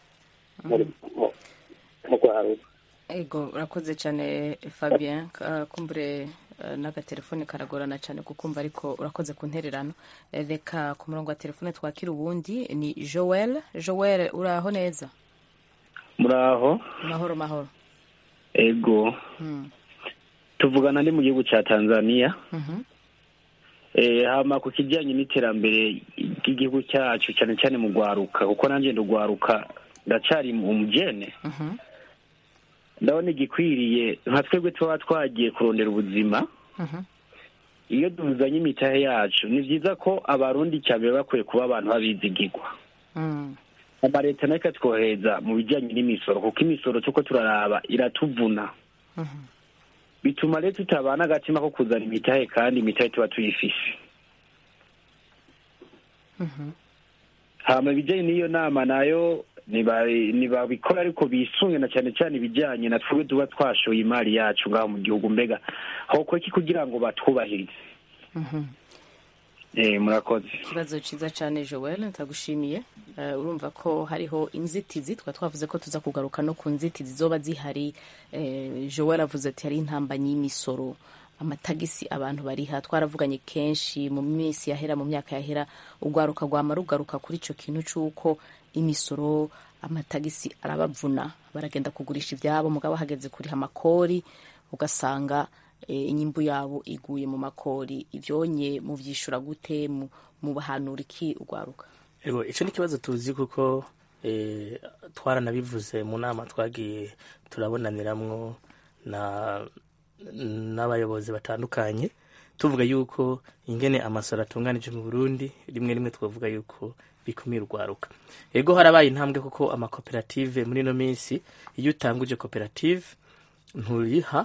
mu rwaruka
ego urakoze cyane fabien Ka- kumbure eh, n'agatelefone karagorana cyane kukumva ariko urakoze ku ntererano Eh, reka ku murongo wa telefone twakira uwundi ni joel joel uraho neza
muraho
mahoro mahoro
ego
Mm.
tuvugana ndi mu gihugu cya tanzania
Mhm.
Eh, hama ku kijyanye n'iterambere ry'igihugu cyacu cyane cyane mu rwaruka kuko nanjye ndugwaruka ndacyari umujene
Mhm.
ndabona igikwiriye nka twebwe tuba twagiye kurondera ubuzima
Mhm.
iyo tuzanye imitahe yacu ni byiza ko abarundi cyane bakwiye kuba abantu babizigirwa
Mm.
amaleta nayo ikatwohereza mu bijyanye n'imisoro kuko imisoro tuko turaraba iratuvuna
Mhm.
bituma rero tutabana agatima ko kuzana imitahe kandi imitahe tuba tuyifise
Mhm.
hama ibijyanye n'iyo nama nayo niba- nibabikora ariko bisunge na cyane cyane ibijyanye na twebwe tuba twashoye imari yacu ngaho mu gihugu mbega hokora iki kugira ngo batwubahirize
Mhm.
eh murakoze
ikibazo cyiza cyane joel ntagushimiye Eh, urumva ko hariho inzitizi twa twavuze ko tuza kugaruka no ku nzitizi zoba zihari Eh, joel avuze ati hari intambanyi y'imisoro amatagisi abantu bariha twaravuganye kenshi mu minsi yahera mu myaka yahera urwaruka rwama rugaruka kuri icyo kintu cy'uko imisoro amatagisi arabavuna baragenda kugurisha ibyabo mugabo hageze kuriha amakori ugasanga eh, inyimbu yabo iguye mu makori ibyonye mubyishura gute mu mu bahanura iki urwaruka
Ego, icyo ni ikibazo tuzi kuko eh, twaranabivuze mu nama twagiye turabonaniramwo na n'abayobozi batandukanye tuvuga yuko ingene amasoro atunganije mu burundi rimwe rimwe twavuga yuko bikumira urwaruka ego harabaye intambwe kuko amakoperative muri ino minsi iyo utanguje koperative nturiha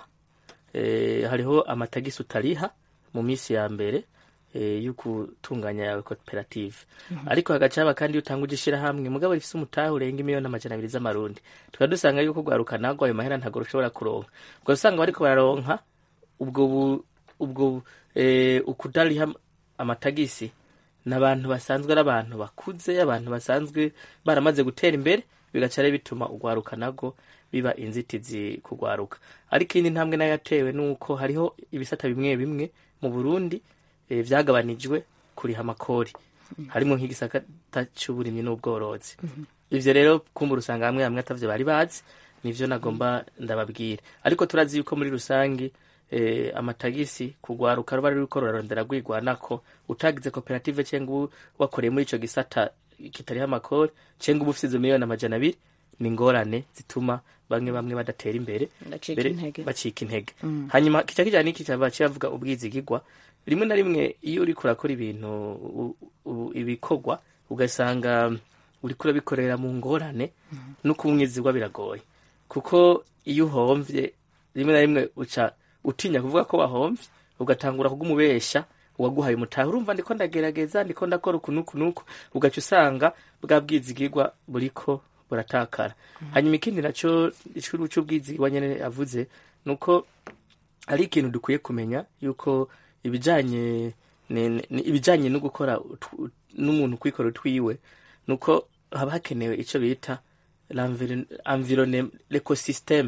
eh, hariho amatagisi utariha mu minsi ya mbere eh, yo gutunganya yawe koperative ariko hagaca haba kandi iyo utanguje ishirahamwe mugabo rifise umutahe urenga imiliyoni amajana abiri z'amarundi tukaba dusanga yuko urwaruka nagwo ayo mahera ntabwo rushobora kuronka ubwo usanga bariko bararonka ubwo bu- ubwo eh, ukudariha amatagisi n'abantu basanzwe ari abantu bakuze abantu basanzwe baramaze gutera imbere bigaca rero bituma urwaruka nabwo biba inzitizi kugwaruka ariko iyindi ntambwe nayo yatewe nuko hariho ibisata bimwe bimwe mu burundi eh, vyagabanijwe kuriha amakori harimo nk'igisata c'uburimyi n'ubworozi ivyo rero kumbura usanga hamwe hamwe atavyo bari bazi nivyo nagomba ndababwira ariko turazi yuko muri rusangi eh, amatagisi kugwaruka ruba ruriko rurarondera rwigwanako utagize koperative cyangwa ubu wakoreye muri ico gisata kitariho amakori cyangwa uba ufise izo miliyoni amajana abiri ni ingorane zituma bamwe bamwe badatera imbere
Bacika
mbere
intege.
bacika intege hanyuma kica kijana n'iki cyaba kivuga ubwizigigwa rimwe na rimwe iyo uriko urakora ibintu u- u- ibikorwa ugasanga uriko urabikorera mu ngorane no kumwizigwa biragoye kuko iyo uhomvye rimwe na rimwe uca utinya kuvuga ko wahomvye ugatangura kugumubesha uwaguhaye umutahe urumva ndiko ndagerageza ndiko ndakora uku nuku nuku ugaca usanga bwa bwizigirwa buriko buratakara hanyuma ikindi naco icuru c'ubwizigirwa nyene avuze nuko ari ikintu dukwiye kumenya yuko ibijanye ne- ne- ibijanye no gukora utw- n'umuntu kwikora utwiwe nuko haba hakenewe ico bita l'environnement l'ecosystème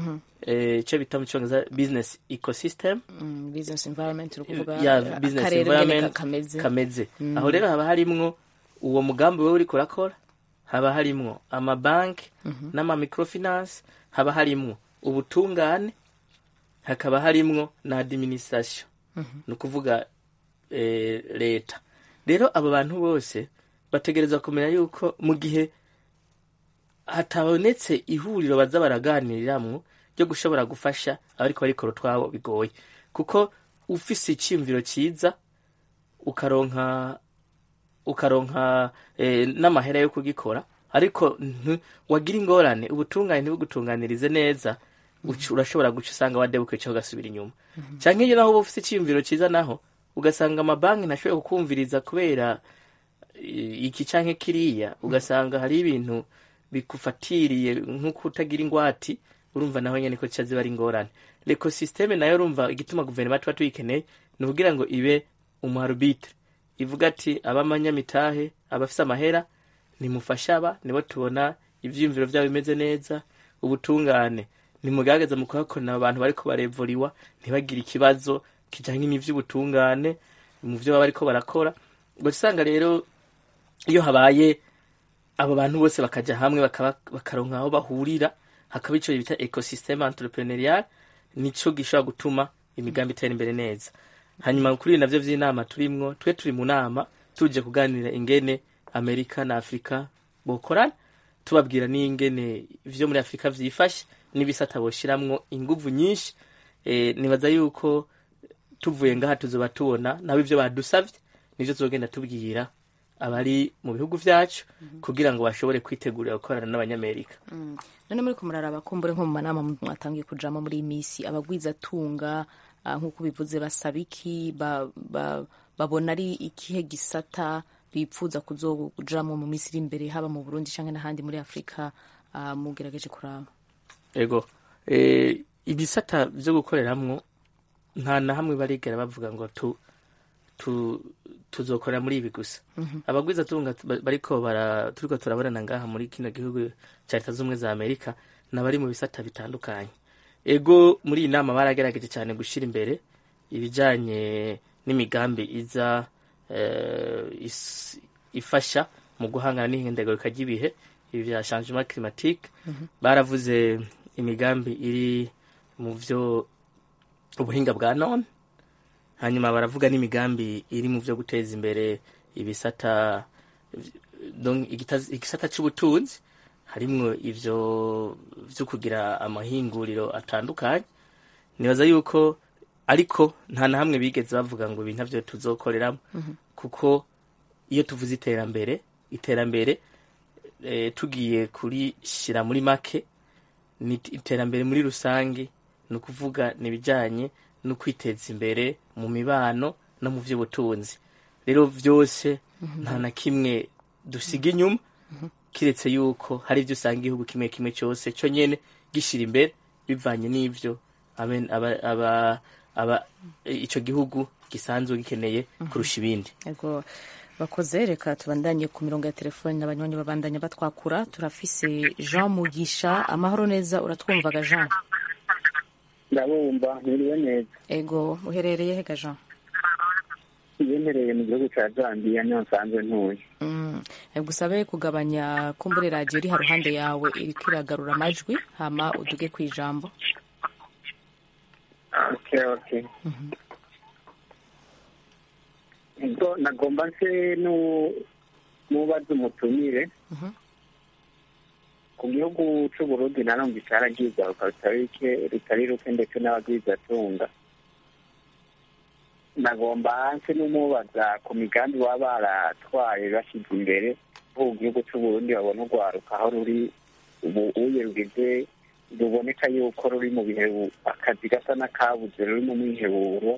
eh, ico bita mu cyongereza business ecosystem
Mm, business environment uri kuvuga
ya
eh,
business
akarere nyene
environment
kameze
kameze aho rero haba harimwo uwo mugambi wewe uriko urakora haba harimwo amabanki n'ama microfinance haba harimwo ubutungane hakaba harimwo na administration ni ukuvuga eh, leta rero abo bantu bose bategerezwa kumenya yuko mu gihe hatabonetse ihuriro baza baraganiriramwo ryo gushobora gufasha abariko barikora utwabo bigoye kuko ufise iciyumviro ciza ukaronka ukaronka eh, n'amahera yo kugikora ariko ntu- wagira ingorane ubutungane ntibugutunganirize neza uca- urashobora guca usanga wadebukiye cyangwa ugasubira inyuma canke iyo naho uba ufise iciyumviro ciza naho ugasanga amabanki ntashoboye kukumviriza kubera eh, iki canke kiriya ugasanga hari ibintu bikufatiriye nk'uko utagira ingwati urumva naho nyene ko zica ziba ari ingorane l'ecosysteme nayo urumva igituma guverinoma tuba tuyikeneye ni ukugira ngo ibe umuarbitre ivuga ati abamanyamitahe abafise amahera nimufashe aba nibo tubona ivyiyumviro vyabo bimeze neza ubutungane nimugaragaza mu kuhakorera abantu bariko barevuriwa ntibagire ikibazo kijanye n'ivy'ubutungane mu vyo baba bariko barakora ugaca usanga rero iyo habaye abo bantu bose bakaja hamwe bakaba- bakaronka aho bahurira hakaba ico bita ecosystem entrepreneurial nico gishobora gutuma imigambi itera imbere neza hanyuma kuri ibi navyo vy'inama turimwo twe turi mu nama tuje kuganira ingene amerika na afurika bokorana tubabwira n'ingene ivyo muri afurika vyifashe n'ibisata boshiramwo inguvu nyinshi e, nibaza yuko tuvuye ngaha tuzoba tubona nabo ivyo badusavye nivyo tuzogenda tubwira abari mu bihugu vyacu kugira ngo bashobore kwitegurira gukorana n'abanyamerika
none muri kumuraraba kumbure nko mu manama mwatangiye kujamo muri iyi minsi abagwizatunga ah, nk'uko bivuze basaba iki ba, ba, babona ari ikihe gisata bipfuza kuzojamo mu minsi iri imbere haba mu burundi canke n'ahandi muri afurika ah, mugerageje kuraba
ego e, ibisata vyo gukoreramwo nta na hamwe barigera bavuga ngo tu, tu, tuzokorera muri ibi gusa abagwiza tunga bariko bara turiko turabonana ngaha muri kino gihugu ca leta z'ubumwe za amerika nabari mu bisata bitandukanye ego muri iyi nama baragerageje cyane gushira imbere ibijanye n'imigambi iza eh, is- ifasha mu guhangana n'ihindagurika ry'ibihe ibi vya changement climatique baravuze imigambi iri mu vyo ubuhinga bwa none hanyuma baravuga n'imigambi iri mu vyo guteza imbere ibisata donc igita- igisata c'ubutunzi harimwo ivyo vyo kugira amahinguriro atandukanye nibaza yuko ariko nta na hamwe bigeze bavuga ngo ibi ntavyo tuzokoreramo kuko iyo tuvuze iterambere iterambere e, tugiye kurishyira muri make ni iterambere muri rusange ni ukuvuga ni ibijyanye no kwiteza imbere mu mibano no mu by'ubutunzi rero byose nta na kimwe dusiga inyuma kiretse yuko hari ibyo usanga igihugu kimwe kimwe cyose cyo nyine gishyira imbere bivanye n'ibyo abe- aba- aba- aba- icyo gihugu gisanzwe gikeneye kurusha ibindi
Ego bakoze reka tubandanye ku mirongo ya telefoni n'abanywanyi babandanya batwakura turafise Jean Mugisha amahoro neza uratwumvaga Jean
ndabumva ntiriwe neza
ego uherereye hega Jean
yemereye mu gihugu cya zambia niyo nsanzwe ntuye
Mm. gusabe kugabanya kumbure radiyo iri haruhande yawe iriko iragarura amajwi hama uduge ku ijambo
okay okay ubwo nagomba nse nu- nubaza umutumire
Mhm.
ku gihugu c'uburundi narumva icaragizwaruka rutari ruke- rutari ruke ndetse n'abagwizatunga nagomba nse n'umubaza ku migambi baba baratwaye bashyize imbere nko mu gihugu c'uburundi babona urwaruka aho ruri ubu uye rugize ruboneka yuko ruri mu bihe akazi gasa n'akabuze ruri mu mwiheburo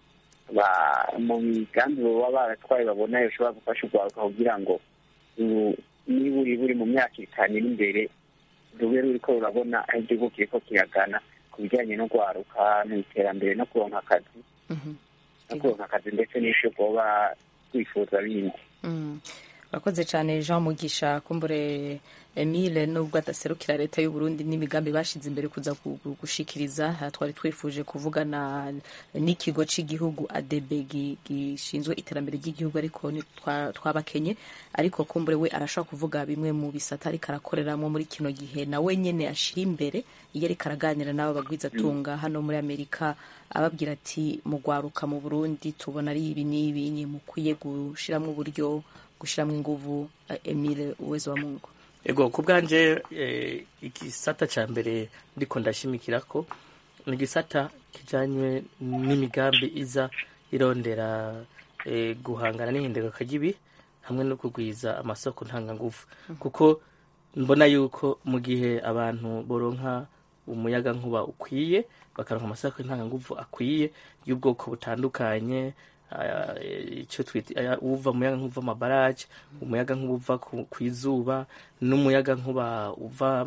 ba- mu migambi baba baratwaye babona yoshobora gufasha urwaruka kugira ngo ru- niba uri buri mu myaka itanu iri imbere rube ruriko rurabona aho igihugu kiriko kiragana ku bijyanye no rwaruka n'iterambere no kuronka akazi
Mhm.
no kuronka akazi ndetse n'ivyo bwoba wifuza bindi
Mm. urakoze cyane jean mugisha kumbure emile nubwo adaserukira leta y'u Burundi n'imigambi bashize imbere kuza gu- gu- gushikiriza aha twari twifuje kuvugana n'ikigo cy'igihugu adebe gi- gishinzwe iterambere ry'igihugu ariko ni- twa- twabakenye ariko kumbure we arashobora kuvuga bimwe mu bisata ariko arakoreramo muri kino gihe nawe nyene ashira imbere iyo ariko araganira n'abo bagwizatunga hano muri amerika ababwira ati mugwaruka mu burundi tubona ari ibi n'ibi ni mukwiye gushiramwo uburyo gushiramwo inguvu eh, emile uwezo wa mungu
ego ku bwanje eh, igisata ca mbere ndiko ndashimikirako ni igisata kijanywe n'imigambi iza irondera eh, guhangana n'ihindagurika ry'ibihe hamwe no kugwiza amasoko ntanganguvu kuko mbona yuko mu gihe abantu boronka umuyaga nkuba ukwiye bakaronka amasoko ntanganguvu akwiye y'ubwoko butandukanye ah, icyo twita aya- uva umuyaga nkuba amabaraje umuyaga nkuba uva ku- ku izuba n'umuyaga nkuba uva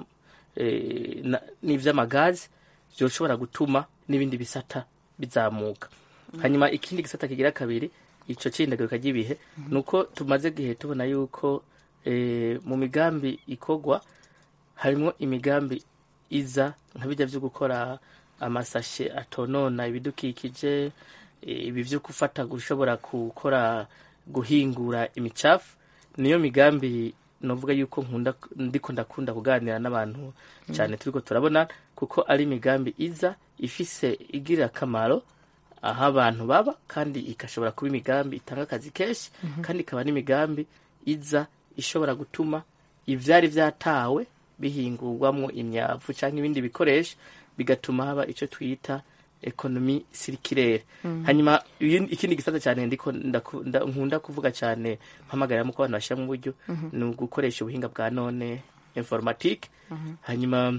eh, na- n'ivy'amagazi byoshobora gutuma n'ibindi bisata bizamuka hanyuma ikindi gisata kigira kabiri ico c'ihindagurika ry'ibihe ni uko tumaze gihe tubona yuko eh, mu migambi ikorwa harimwo imigambi iza nka bijya vyo gukora amasashe atonona ibidukikije eh, ibi vyo gufata gushobora gukora guhingura imicafu niyo migambi novuga yuko nkunda ndiko ndakunda kuganira n'abantu cyane turiko turabona kuko ari imigambi iza ifise igirira akamaro aho abantu baba kandi igashobora kuba imigambi itanga akazi kenshi kandi ikaba n'imigambi iza ishobora gutuma ivyari vyatawe bihingurwamwo imyavu cyangwa ibindi bikoresho bigatuma haba icyo twita ekonomi sirikirere hanyuma iyi- ikindi gisata cyane ndiko ndaku- nda- nkunda kuvuga cyane mpamagaramo ko abantu bashyira mu buryo ni ugukoresha ubuhinga bwa none informatique hanyuma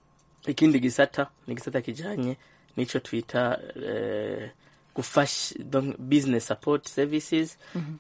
ikindi gisata ni igisata kijanye n'ico twita eh, gufasha donc business support services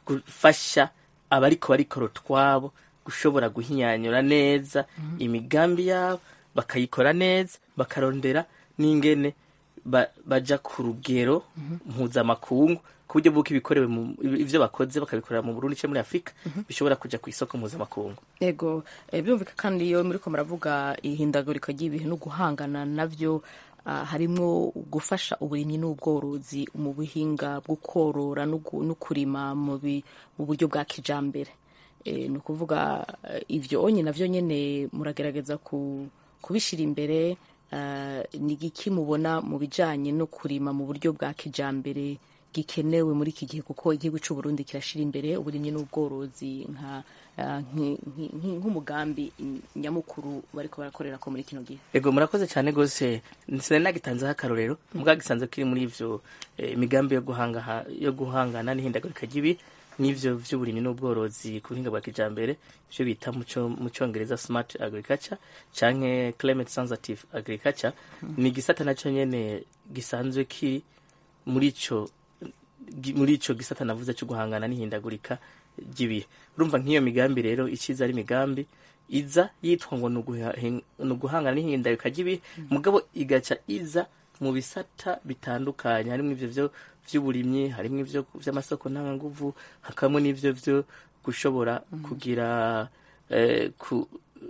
gufasha abariko barikora utwabo gushobora guhinyanyura neza imigambi yabo bakayikora neza bakarondera n'ingene ba- baja ku rugero mpuzamakungu ku buryo bw'uko ibikorewe mu- ivyo bakoze bakabikorera mu Burundi cyangwa muri Afurika bishobora kuja ku isoko mpuzamakungu
ego eh, birumvika kandi iyo muriko muravuga ihindagurika ry'ibihe no guhangana navyo ah, harimwo gufasha uburimyi n'ubworozi mu buhinga bwo korora no gu- no kurima mu bi- mu buryo bwa kijambere Eh, ni ukuvuga eh, ivyo onye navyo nyene muragerageza ku- kubishira imbere ah, ni igiki mubona mu bijanye no kurima mu buryo bwa kijambere gikenewe muri iki gihe kuko igihugu cy'u Burundi kirashira imbere uburimyi n'ubworozi nka ah, nki- nki- nki- nk'umugambi nyamukuru bariko barakorera ko muri kino gihe
ego murakoze cyane rwose sinari nagitanzeho akarorero mbwa gisanzwe kiri muri ivyo eh, imigambi yo guhanga yo guhangana n'ihindagurika ry'ibi n'ivyo vy'uburimyi n'ubworozi ku buhinga bwa kijambere ivyo bita mu co- mu congereza smart agriculture canke climate sensitive agriculture ni igisata naco nyene gisanzwe kiri muri ico gi- muri ico gisata navuze cyo guhangana n'ihindagurika ry'ibihe urumva nk'iyo migambi rero iciza ari imigambi iza yitwa ngo ni uguha- hin- ni uguhangana n'ihindagurika ry'ibihe mugabo igaca iza mu bisata bitandukanye harimo ivyo vyo vy'uburimyi harimo ivyo vy'amasoko ntanganguvu hakabamo n'ivyo vyo gushobora kugira eh, ku,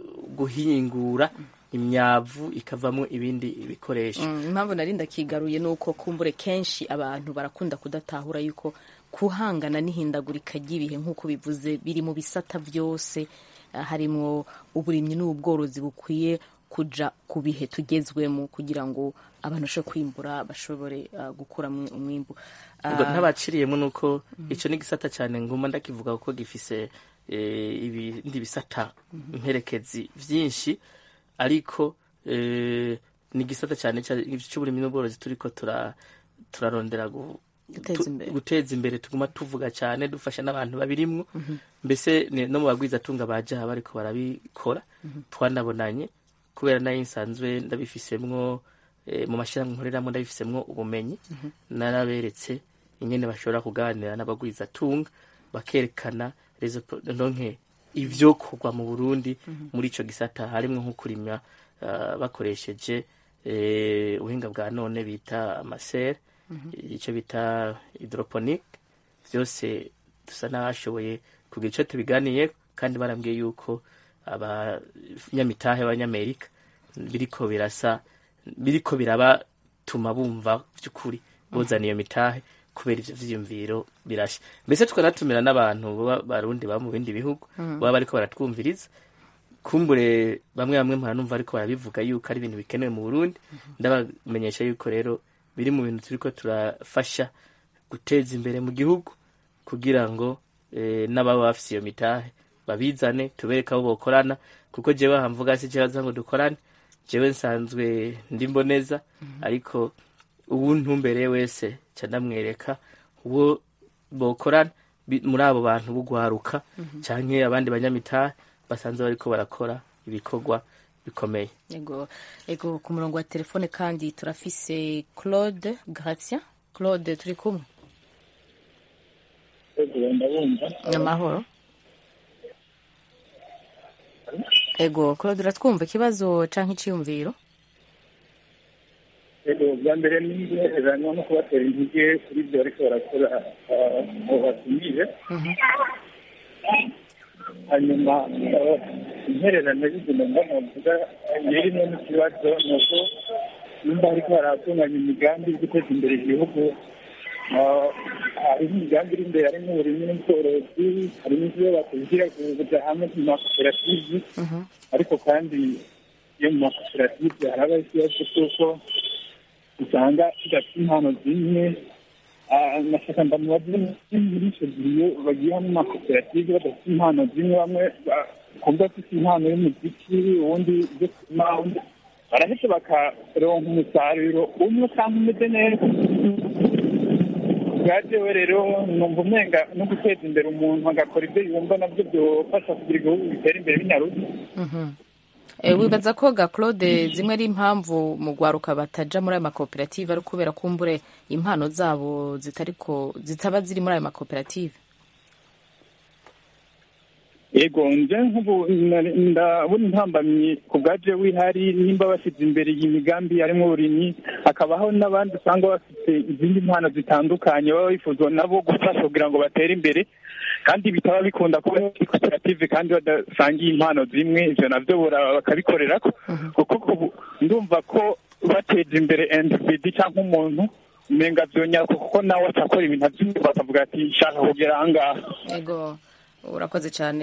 guhingura imyavu ikavamo ibindi bikoresho
Mm, impamvu nari ndakigaruye ni uko kumbure kenshi abantu barakunda kudatahura yuko kuhangana n'ihindagurika ry'ibihe nk'uko bivuze biri mu bisata byose ah, harimwo uburimyi n'ubworozi bukwiye kuja ku bihe tugezwemo kugira ngo abantu bashobore kwimbura bashobore ah, gukura umwimbu
ubwo
Ah,
ntabaciriyemo nuko ico ni gisata cyane nguma ndakivuga kuko gifise eh, ibindi bisata mperekezi vyinshi ariko eh, ni gisata cyane cy'uburimyi n'ubworozi turiko tura turarondera gu-
Guteza
tu-
imbere.
guteza imbere tuguma tuvuga cyane dufasha n'abantu babirimwo mbese ni- no mu bagwizatunga baje aha bariko barabikora twanabonanye kubera nayo nsanzwe ndabifisemwo eh, mu mashyirahamwe nkoreramwo ndabifisemwo ubumenyi naraberetse ingene bashobora kuganira n'abagwizatunga bakerekana rezo po- ndonke ivyokorwa mu burundi muri ico gisata harimwo nko kurima ah, bakoresheje eh, ubuhinga bwa none bita amasere icyo bita hydroponic byose dusa n'abashoboye kugira icyo tubiganiye kandi barambwiye yuko abanyamitahe b'abanyamerika biriko birasa biriko birabatuma bumva by'ukuri buzana iyo mitahe kubera ivyo vyiyumviro birashya mbese tukanatumira n'abantu baba barundi baba mu bindi bihugu baba bariko baratwumviriza kumbure bamwe bamwe mpanumva ariko barabivuga yuko ari ibintu bikenewe mu Burundi ndabamenyesha yuko rero biri mu bintu turiko turafasha guteza imbere mu gihugu kugira ngo eh, n'ababa bafise iyo mitahe babizane tubereke abo bokorana kuko jewe hamvuga si ikibazo ngo dukorane jewe nsanzwe ndi mboneza ariko ubu ntumbereye wese ca ndamwereka uwo bokorana bi- muri abo bantu bugwaruka canke abandi banyamitahe basanzwe bariko barakora ibikorwa bikomeye
Ego, ego ku murongo wa telefone kandi turafise Claude Gratien. Claude turi kumwe.
ndabumva
Amahoro. Ego, Claude uratwumva ikibazo canke iciyumviro?
rero bwa mbere ni intererano no kubatera intege kuri ibyo bariko barakora ah, mu batumire hanyuma ah, intererano y'ibintu mbona mvuga irimo n'ikibazo ni uko nimba hariko haratunganya imigambi yo guteza imbere igihugu ah, hariho imigambi iri imbere harimo uburimyi n'ubworozi harimo ivyo bakubwira kuja hamwe mu makoperative ariko kandi iyo mu makoperative haraba ikibazo cy'uko usanga tudafite impano zimwe Ah, nashaka ndamubaze muri icyo gihe iyo bagiye hamwe mu makoperative badafite impano zimwe bamwe bakumva bafite impano y'umuziki uwundi ibyo kurima uwundi barahita bakaronka umusaruro umwe kandi umeze neza bwajewe rero numva umenga no guteza imbere umuntu agakora ibyo yumva nabyo byofasha kugira igihugu bitera imbere binyaruzi
E, wibaza ko ga Claude zimwe ari impamvu mu gwaruka bataja muri ayo makoperative ari kubera kumbure impano zabo zitariko zitaba ziri muri ayo makoperative
yego nje nk'ubu nari- ndabona intambamyi ku bwaje wihari nimba bashyize imbere iyi migambi harimo uburimyi hakabaho n'abandi usanga bafite izindi mpano zitandukanye baba bifuzwa nabo gufasha kugira ngo batere imbere kandi bitaba bikunda kuba muri koperative kandi badasangiye impano zimwe ivyo navyo bora- bakabikorera kuko ubu ndumva ko bateje imbere individi cyangwa umuntu umenga vyonyaruka kuko nawe acakora ibintu avyumva bakavuga ati shaka kugera ahangaha
ego urakoze cyane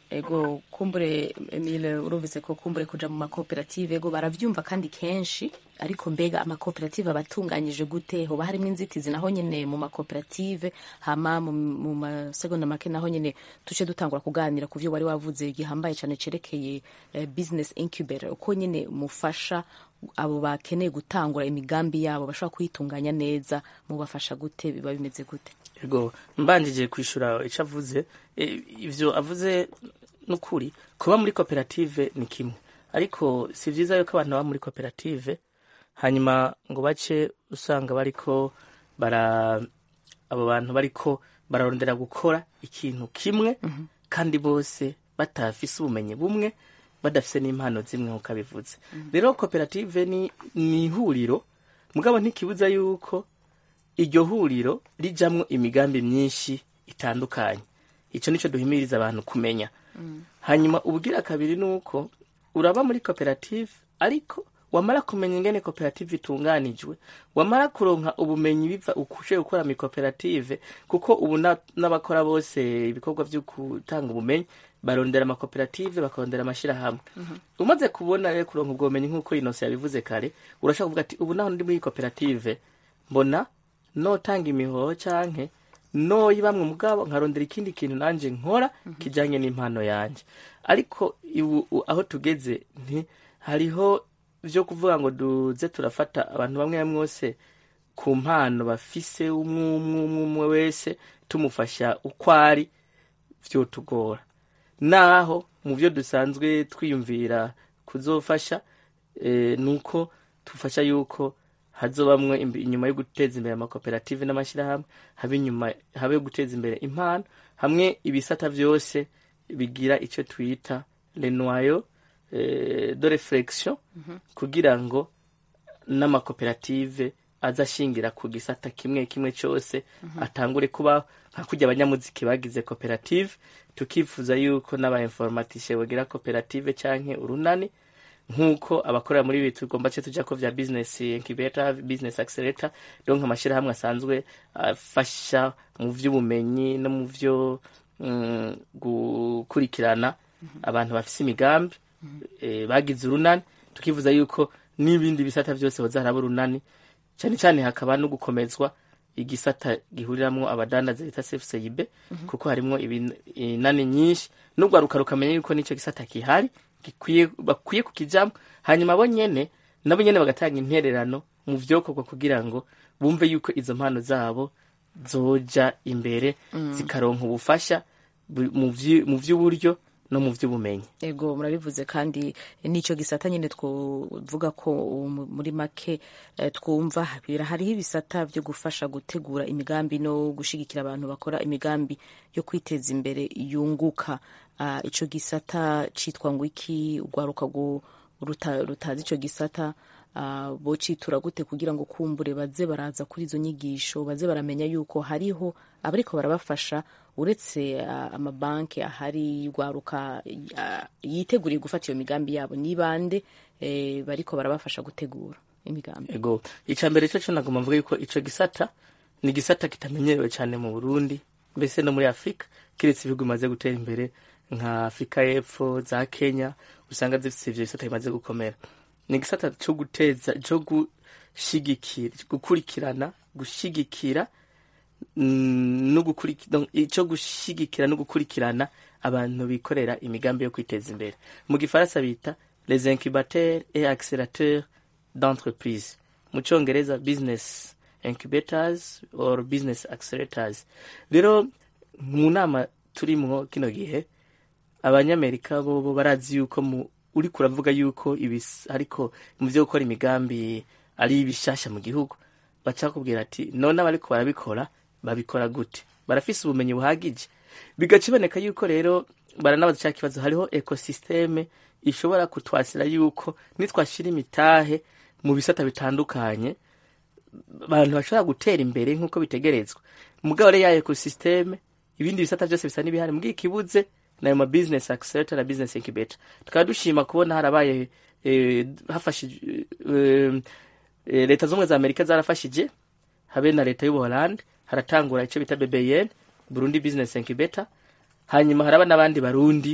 ego kumbure Emile urumvise ko kumbure kuja mu makoperative ego baravyumva kandi kenshi ariko mbega amakoperative abatunganyije gute hoba harimo inzitizi naho nyene mu makoperative hama mu, mu masegonda make naho nyene tuce dutangura kuganira ku vyo wari wavuze gihambaye cane cerekeye eh, business incubator uko nyene mufasha abo bakeneye gutangura imigambi yabo bashobora kuyitunganya neza mubafasha gute biba bimeze gute
ego mbanjije kwishura icyo avuze e, ivyo avuze n'ukuri kuba muri koperative ni kimwe ariko si vyiza yuko abantu baba muri koperative hanyuma ngo bace usanga bariko bara abo bantu bariko bararondera gukora ikintu kimwe kandi bose batafise ubumenyi bumwe badafise n'impano zimwe nk'uko abivuze rero koperative ni ni ihuriro mugabo ntikibuza yuko iryo huriro rijamwo imigambi myinshi itandukanye icyo nicyo duhimiriza abantu kumenya hanyuma ubugira kabiri ni uko uraba muri koperative ariko wamara kumenya ingene koperative itunganijwe wamara kuronka ubumenyi biva ukushoboye gukora mu koperative kuko ubu na- n'abakora bose ibikorwa byo gutanga ubumenyi barondera amakoperative bakarondera amashyirahamwe umaze kubona rero kuronka ubwo bumenyi nk'uko inosi yabivuze kare urashobora kuvuga ati ubu naho ndi muri koperative mbona notanga imihoho canke noyibamwe mugabo nkarondera ikindi kintu nanje nkora kijanye n'impano yanje ariko ibu u- aho tugeze nti hariho vyo kuvuga ngo duze turafata abantu bamwe bamwe bose ku mpano bafise umwe umwe umwe umwe wese tumufasha uko ari vyotugora naho mu byo dusanzwe twiyumvira kuzofasha eh, nuko tufasha yuko hazobamwe imbi- inyuma yo guteza imbere amakoperative n'amashyirahamwe habe inyuma habe yo guteza imbere impano hamwe ibisata vyose bigira ico twita le noyau eh, de reflexion kugira ngo n'amakoperative azashingira ku gisata kimwe kimwe cyose atangure kubaho nka kurya abanyamuziki bagize koperative tukifuza yuko n'abainformatishe bagira koperative canke urunani nk'uko abakorera muri ibi tugomba ce tuja ko vya business incubator business accelerator donc amashyirahamwe asanzwe afasha mu vy'ubumenyi no mu vyo mm, gukurikirana abantu bafise imigambi eh, bagize urunani tukifuza yuko n'ibindi bisata vyose boza haraba urunani cyane cyane hakaba no gukomezwa igisata gihuriramwo abadandaza bita CFCIB kuko harimwo ibin- inani nyinshi n'urwaruka rukamenya yuko n'ico gisata kihari gikwiye bakwiye kukijamwo hanyuma bo nyene nabo nyene bagatanga intererano mu vyokorwa kugira ngo bumve yuko izo mpano zabo zoja imbere zikaronka ubufasha bu- mu vyi- mu vy'uburyo no mu vy'ubumenyi
ego murabivuze kandi n'icyo gisata nyine twovuga ko um, muri make eh, twumva bira- hariho ibisata byo gufasha gutegura imigambi no gushigikira abantu bakora imigambi yo kwiteza imbere yunguka Ah, ico gisata citwa ngo iki urwaruka gu- ruta- rutazi ico gisata ah, bocitura gute kugira ngo kumbure baze baraza kuri izo nyigisho baze baramenya yuko hariho abariko barabafasha uretse ah, amabanki ahari rwaruka ah, yiteguriye gufata iyo migambi yabo ni bande eh, bariko barabafasha gutegura imigambi
ego icya mbere cyo cyo nagomba mvuga yuko ico gisata ni igisata kitamenyerewe cyane mu burundi mbese no muri afurika kiretse ibihugu bimaze gutera imbere nka afurika y'epfo za kenya usanga zifite ivyo bisata bimaze gukomera ni igisata cyo guteza cyo gushigikira gukurikirana gushigikira mm, no gukurikira cyo gushigikira no gukurikirana abantu bikorera imigambi yo kwiteza imbere mu gifaransa bita les incubateurs et accélérateurs d'entreprise mu cyongereza business incubators or business accelerators rero mu nama turimwo kino gihe abanyamerika bo bo barazi yuko mu uri kuravuga yuko ibis ariko mu byo gukora imigambi ari bishasha mu gihugu baca kubwira ati none abariko barabikora babikora gute barafise ubumenyi buhagije bigaca iboneka yuko rero baranabaza cya kibazo hariho ekosisteme ishobora kutwasira yuko nitwashira imitahe mu bisata bitandukanye abantu bashobora gutera imbere nk'uko bitegerezwa mugabo rero ya ekosisteme ibindi bisata byose bisa n'ibihari mbwiye ikibuze nayo ma business accelerator na business incubator tukaba dushima kubona harabaye eh, hafashije eh, eh, leta z'ubumwe za amerika zarafashije habe na leta y'ubuholande haratangura icyo bita bbn burundi business incubator hanyuma haraba n'abandi barundi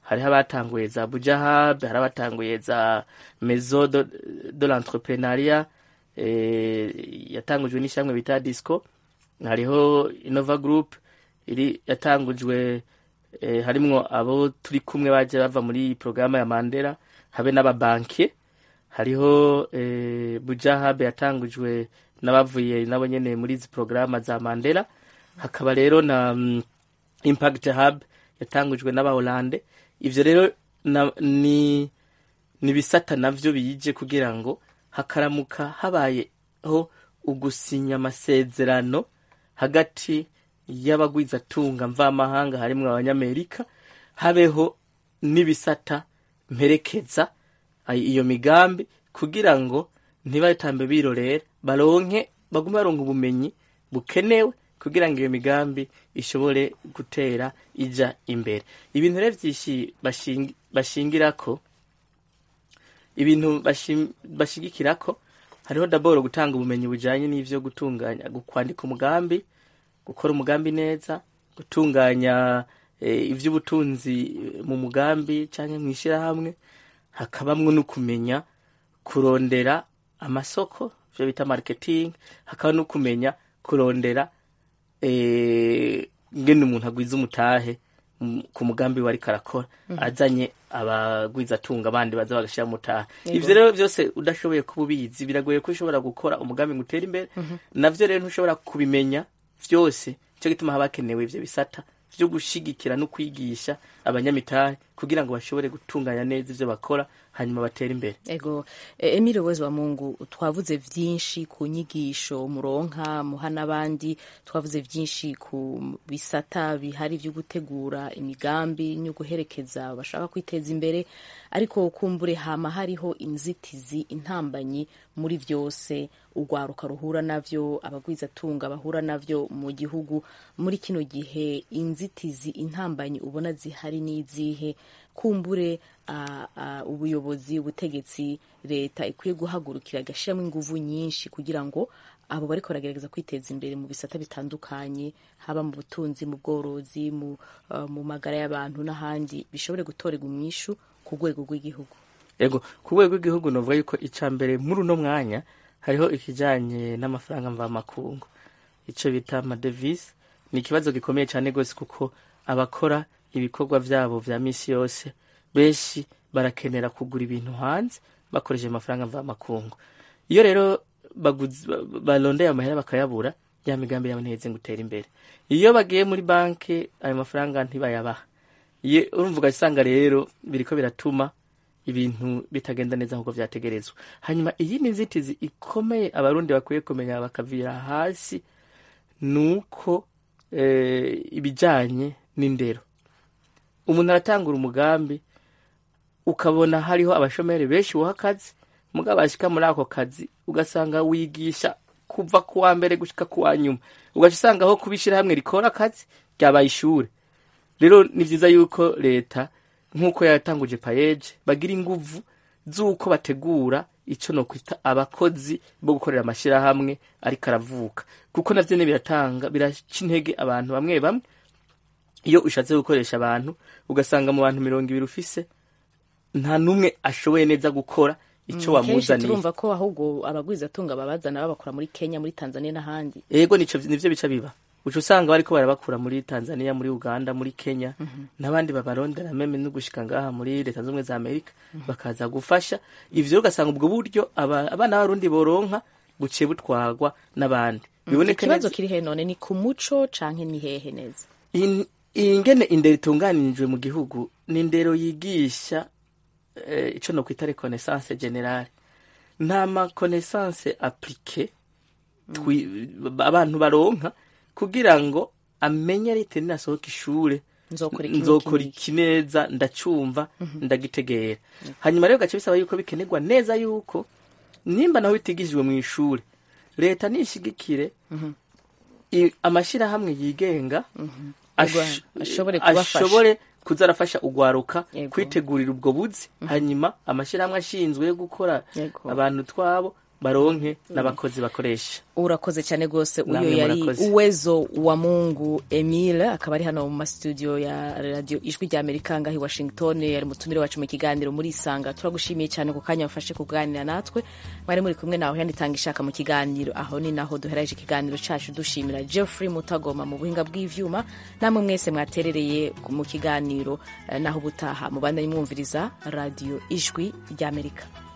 hariho abatanguye za bujahab hari abatanguye za mezo de, de l'entrepreneuriat eh, yatangujwe n'ishyamwe bita disco hariho innova group iri yatangujwe eh, harimwo abo turi kumwe baje bava muri porogaramu ya mandela habe n'ababanke hariho eh, bujahab yatangujwe n'abavuye nabo nyene muri izi porogaramu za mandela hakaba rero na mm, impact hub yatangujwe n'abahorande ivyo rero na, ni nibisata navyo bije kugira ngo hakaramuka habayeho ugusinya amasezerano hagati y'abagwizatunga mvamahanga harimwo abanyamerika habeho n'ibisata mperekeza ay- iyo migambi kugira ngo ntibatambe birorera baronke bagume baronka ubumenyi bukenewe kugira ngo iyo migambi ishobore gutera ija imbere ibintu rero vyinshi bashingi- bashingirako ibintu bashim- bashigikirako hariho daboro gutanga ubumenyi bujanye n'ivyo gutunganya gu- kwandika umugambi gukora umugambi neza gutunganya eh, ivy'ubutunzi eh, mu mugambi canke mw'ishirahamwe hakabamwo no kumenya kurondera amasoko ivyo bita marketing hakaba no kumenya kurondera eh, ngene umuntu agwiza umutahe mu- ku mugambi we ariko arakora azanye abagwizatunga abandi baza bagashira mutahe
Yego.
ivyo rero vyose udashoboye kuba ubizi biragoye ko ushobora gukora umugambi ngo utere imbere navyo rero ntushobora kubimenya vyose cyo gituma haba hakenewe ivyo bisata vyo gushigikira no kwigisha abanyamitahe kugira ngo bashobore gutunganya neza ivyo bakora hanyuma batere imbere
ego e, Emile Uwezo wa Mungu twavuze vyinshi ku nyigisho muronka muha n'abandi twavuze vyinshi ku bisata bihari vyo gutegura imigambi no guherekeza bashaka kwiteza imbere ariko kumbure hama hariho inzitizi intambanyi muri vyose urwaruka ruhura navyo abagwizatunga bahura navyo mu gihugu muri kino gihe inzitizi intambanyi ubona zihari n'izihe kumbure uh, uh, ubuyobozi ubutegetsi leta ikwiye guhagurukira agashyiramo inguvu nyinshi kugira ngo abo bariko baragerageza kwiteza imbere mu bisata bitandukanye haba mu butunzi mu bworozi mu, uh, mu magara y'abantu n'ahandi bishobore gutorerwa umwishu ku rwego rw'igihugu
ego ku rwego rw'igihugu novuga yuko ica mbere muri uno mwanya hariho ikijanye n'amafaranga mvamakungu ico bita amadevisi ni ikibazo gikomeye cyane rwose kuko abakora ibikorwa vyabo vya misi yose benshi barakenera kugura ibintu hanze bakoresheje amafaranga mvamakungu iyo rero baguzi- ba- barondeye amahera bakayabura ya migambi yabo ntiheze ngo utere imbere iyo bagiye muri banki ayo mafaranga ntibayabaha iyo urumva ugasanga rero biriko biratuma ibintu bitagenda neza nk'uko vyategerezwa hanyuma iyi ni inzitizi ikomeye abarundi bakwiye kumenya bakavira hasi nuko eh, ibijanye n'indero umuntu aratangura umugambi ukabona hariho abashomeri benshi buha akazi mugabo bashika muri ako kazi ugasanga wigisha kuva ku wa mbere gushika ku wa nyuma ugaca usanga aho kuba ishirahamwe rikora akazi ryabaye ishure rero ni vyiza yuko leta nk'uko yatanguje payeje bagira inguvu z'uko bategura ico nokwita abakozi bo gukorera amashirahamwe ariko aravuka kuko navyo ne biratanga biraca intege abantu bamwe bamwe iyo ushatse gukoresha abantu ugasanga mu bantu mirongo ibiri ufise nta n'umwe ashoboye neza gukora ico
kenshi
wamuzaniye
turumva ko ahubwo abagwizatunga babazana babakura muri Kenya muri Tanzania n'ahandi
ego nico nivyo bica biba uca usanga bariko barabakura muri tanzania muri uganda muri kenya n'abandi babarondera meme no gushika ngaha muri leta z'ubumwe za amerika bakaza gufasha ivyo ugasanga ubwo buryo aba- abana b'abarundi boronka buciye butwarwa n'abandi biboneke
ikibazo
neza
kiri he none ni ku muco canke ni hehe neza
In- iyi ngene indero itunganijwe mu gihugu ni indero yigisha eh, ico nokwita reconnaissance generale nta makonaissance applique twi- abantu baronka kugira ngo amenye rite ninasohoka ishure
Nzokora iki
nzokora
n'iki
iki neza ndacumva ndagitegera hanyuma rero gace bisaba yuko bikenerwa neza yuko nimba naho bitigishijwe mu ishure leta nishigikire i- amashirahamwe yigenga ash-
Ugwa- ashobore kubafasha.
ashobore kuza arafasha ugwaruka
Yego.
kwitegurira ubwo buzi hanyuma amashirahamwe ashinzwe yo gukora
Yego.
abantu twabo baronke n'abakozi bakoresha
urakoze cyane rwose uyu
Namwe
yari
murakoze.
uwezo wa mungu emile akaba ari hano mu mastudio ya radio ijwi rya amerika ngaho i washington yari mutumire wacu mu kiganiro muri isanga turagushimiye cyane ku kanya wafashe kuganira natwe mwari muri kumwe nawe yanditanga ishaka mu kiganiro aho ni naho duhereje ikiganiro cacu dushimira jeffrey mutagoma mu buhinga bw'ivyuma namwe mwese mwaterereye mu kiganiro eh, naho ubutaha mubandanye mwumviriza radio ijwi rya amerika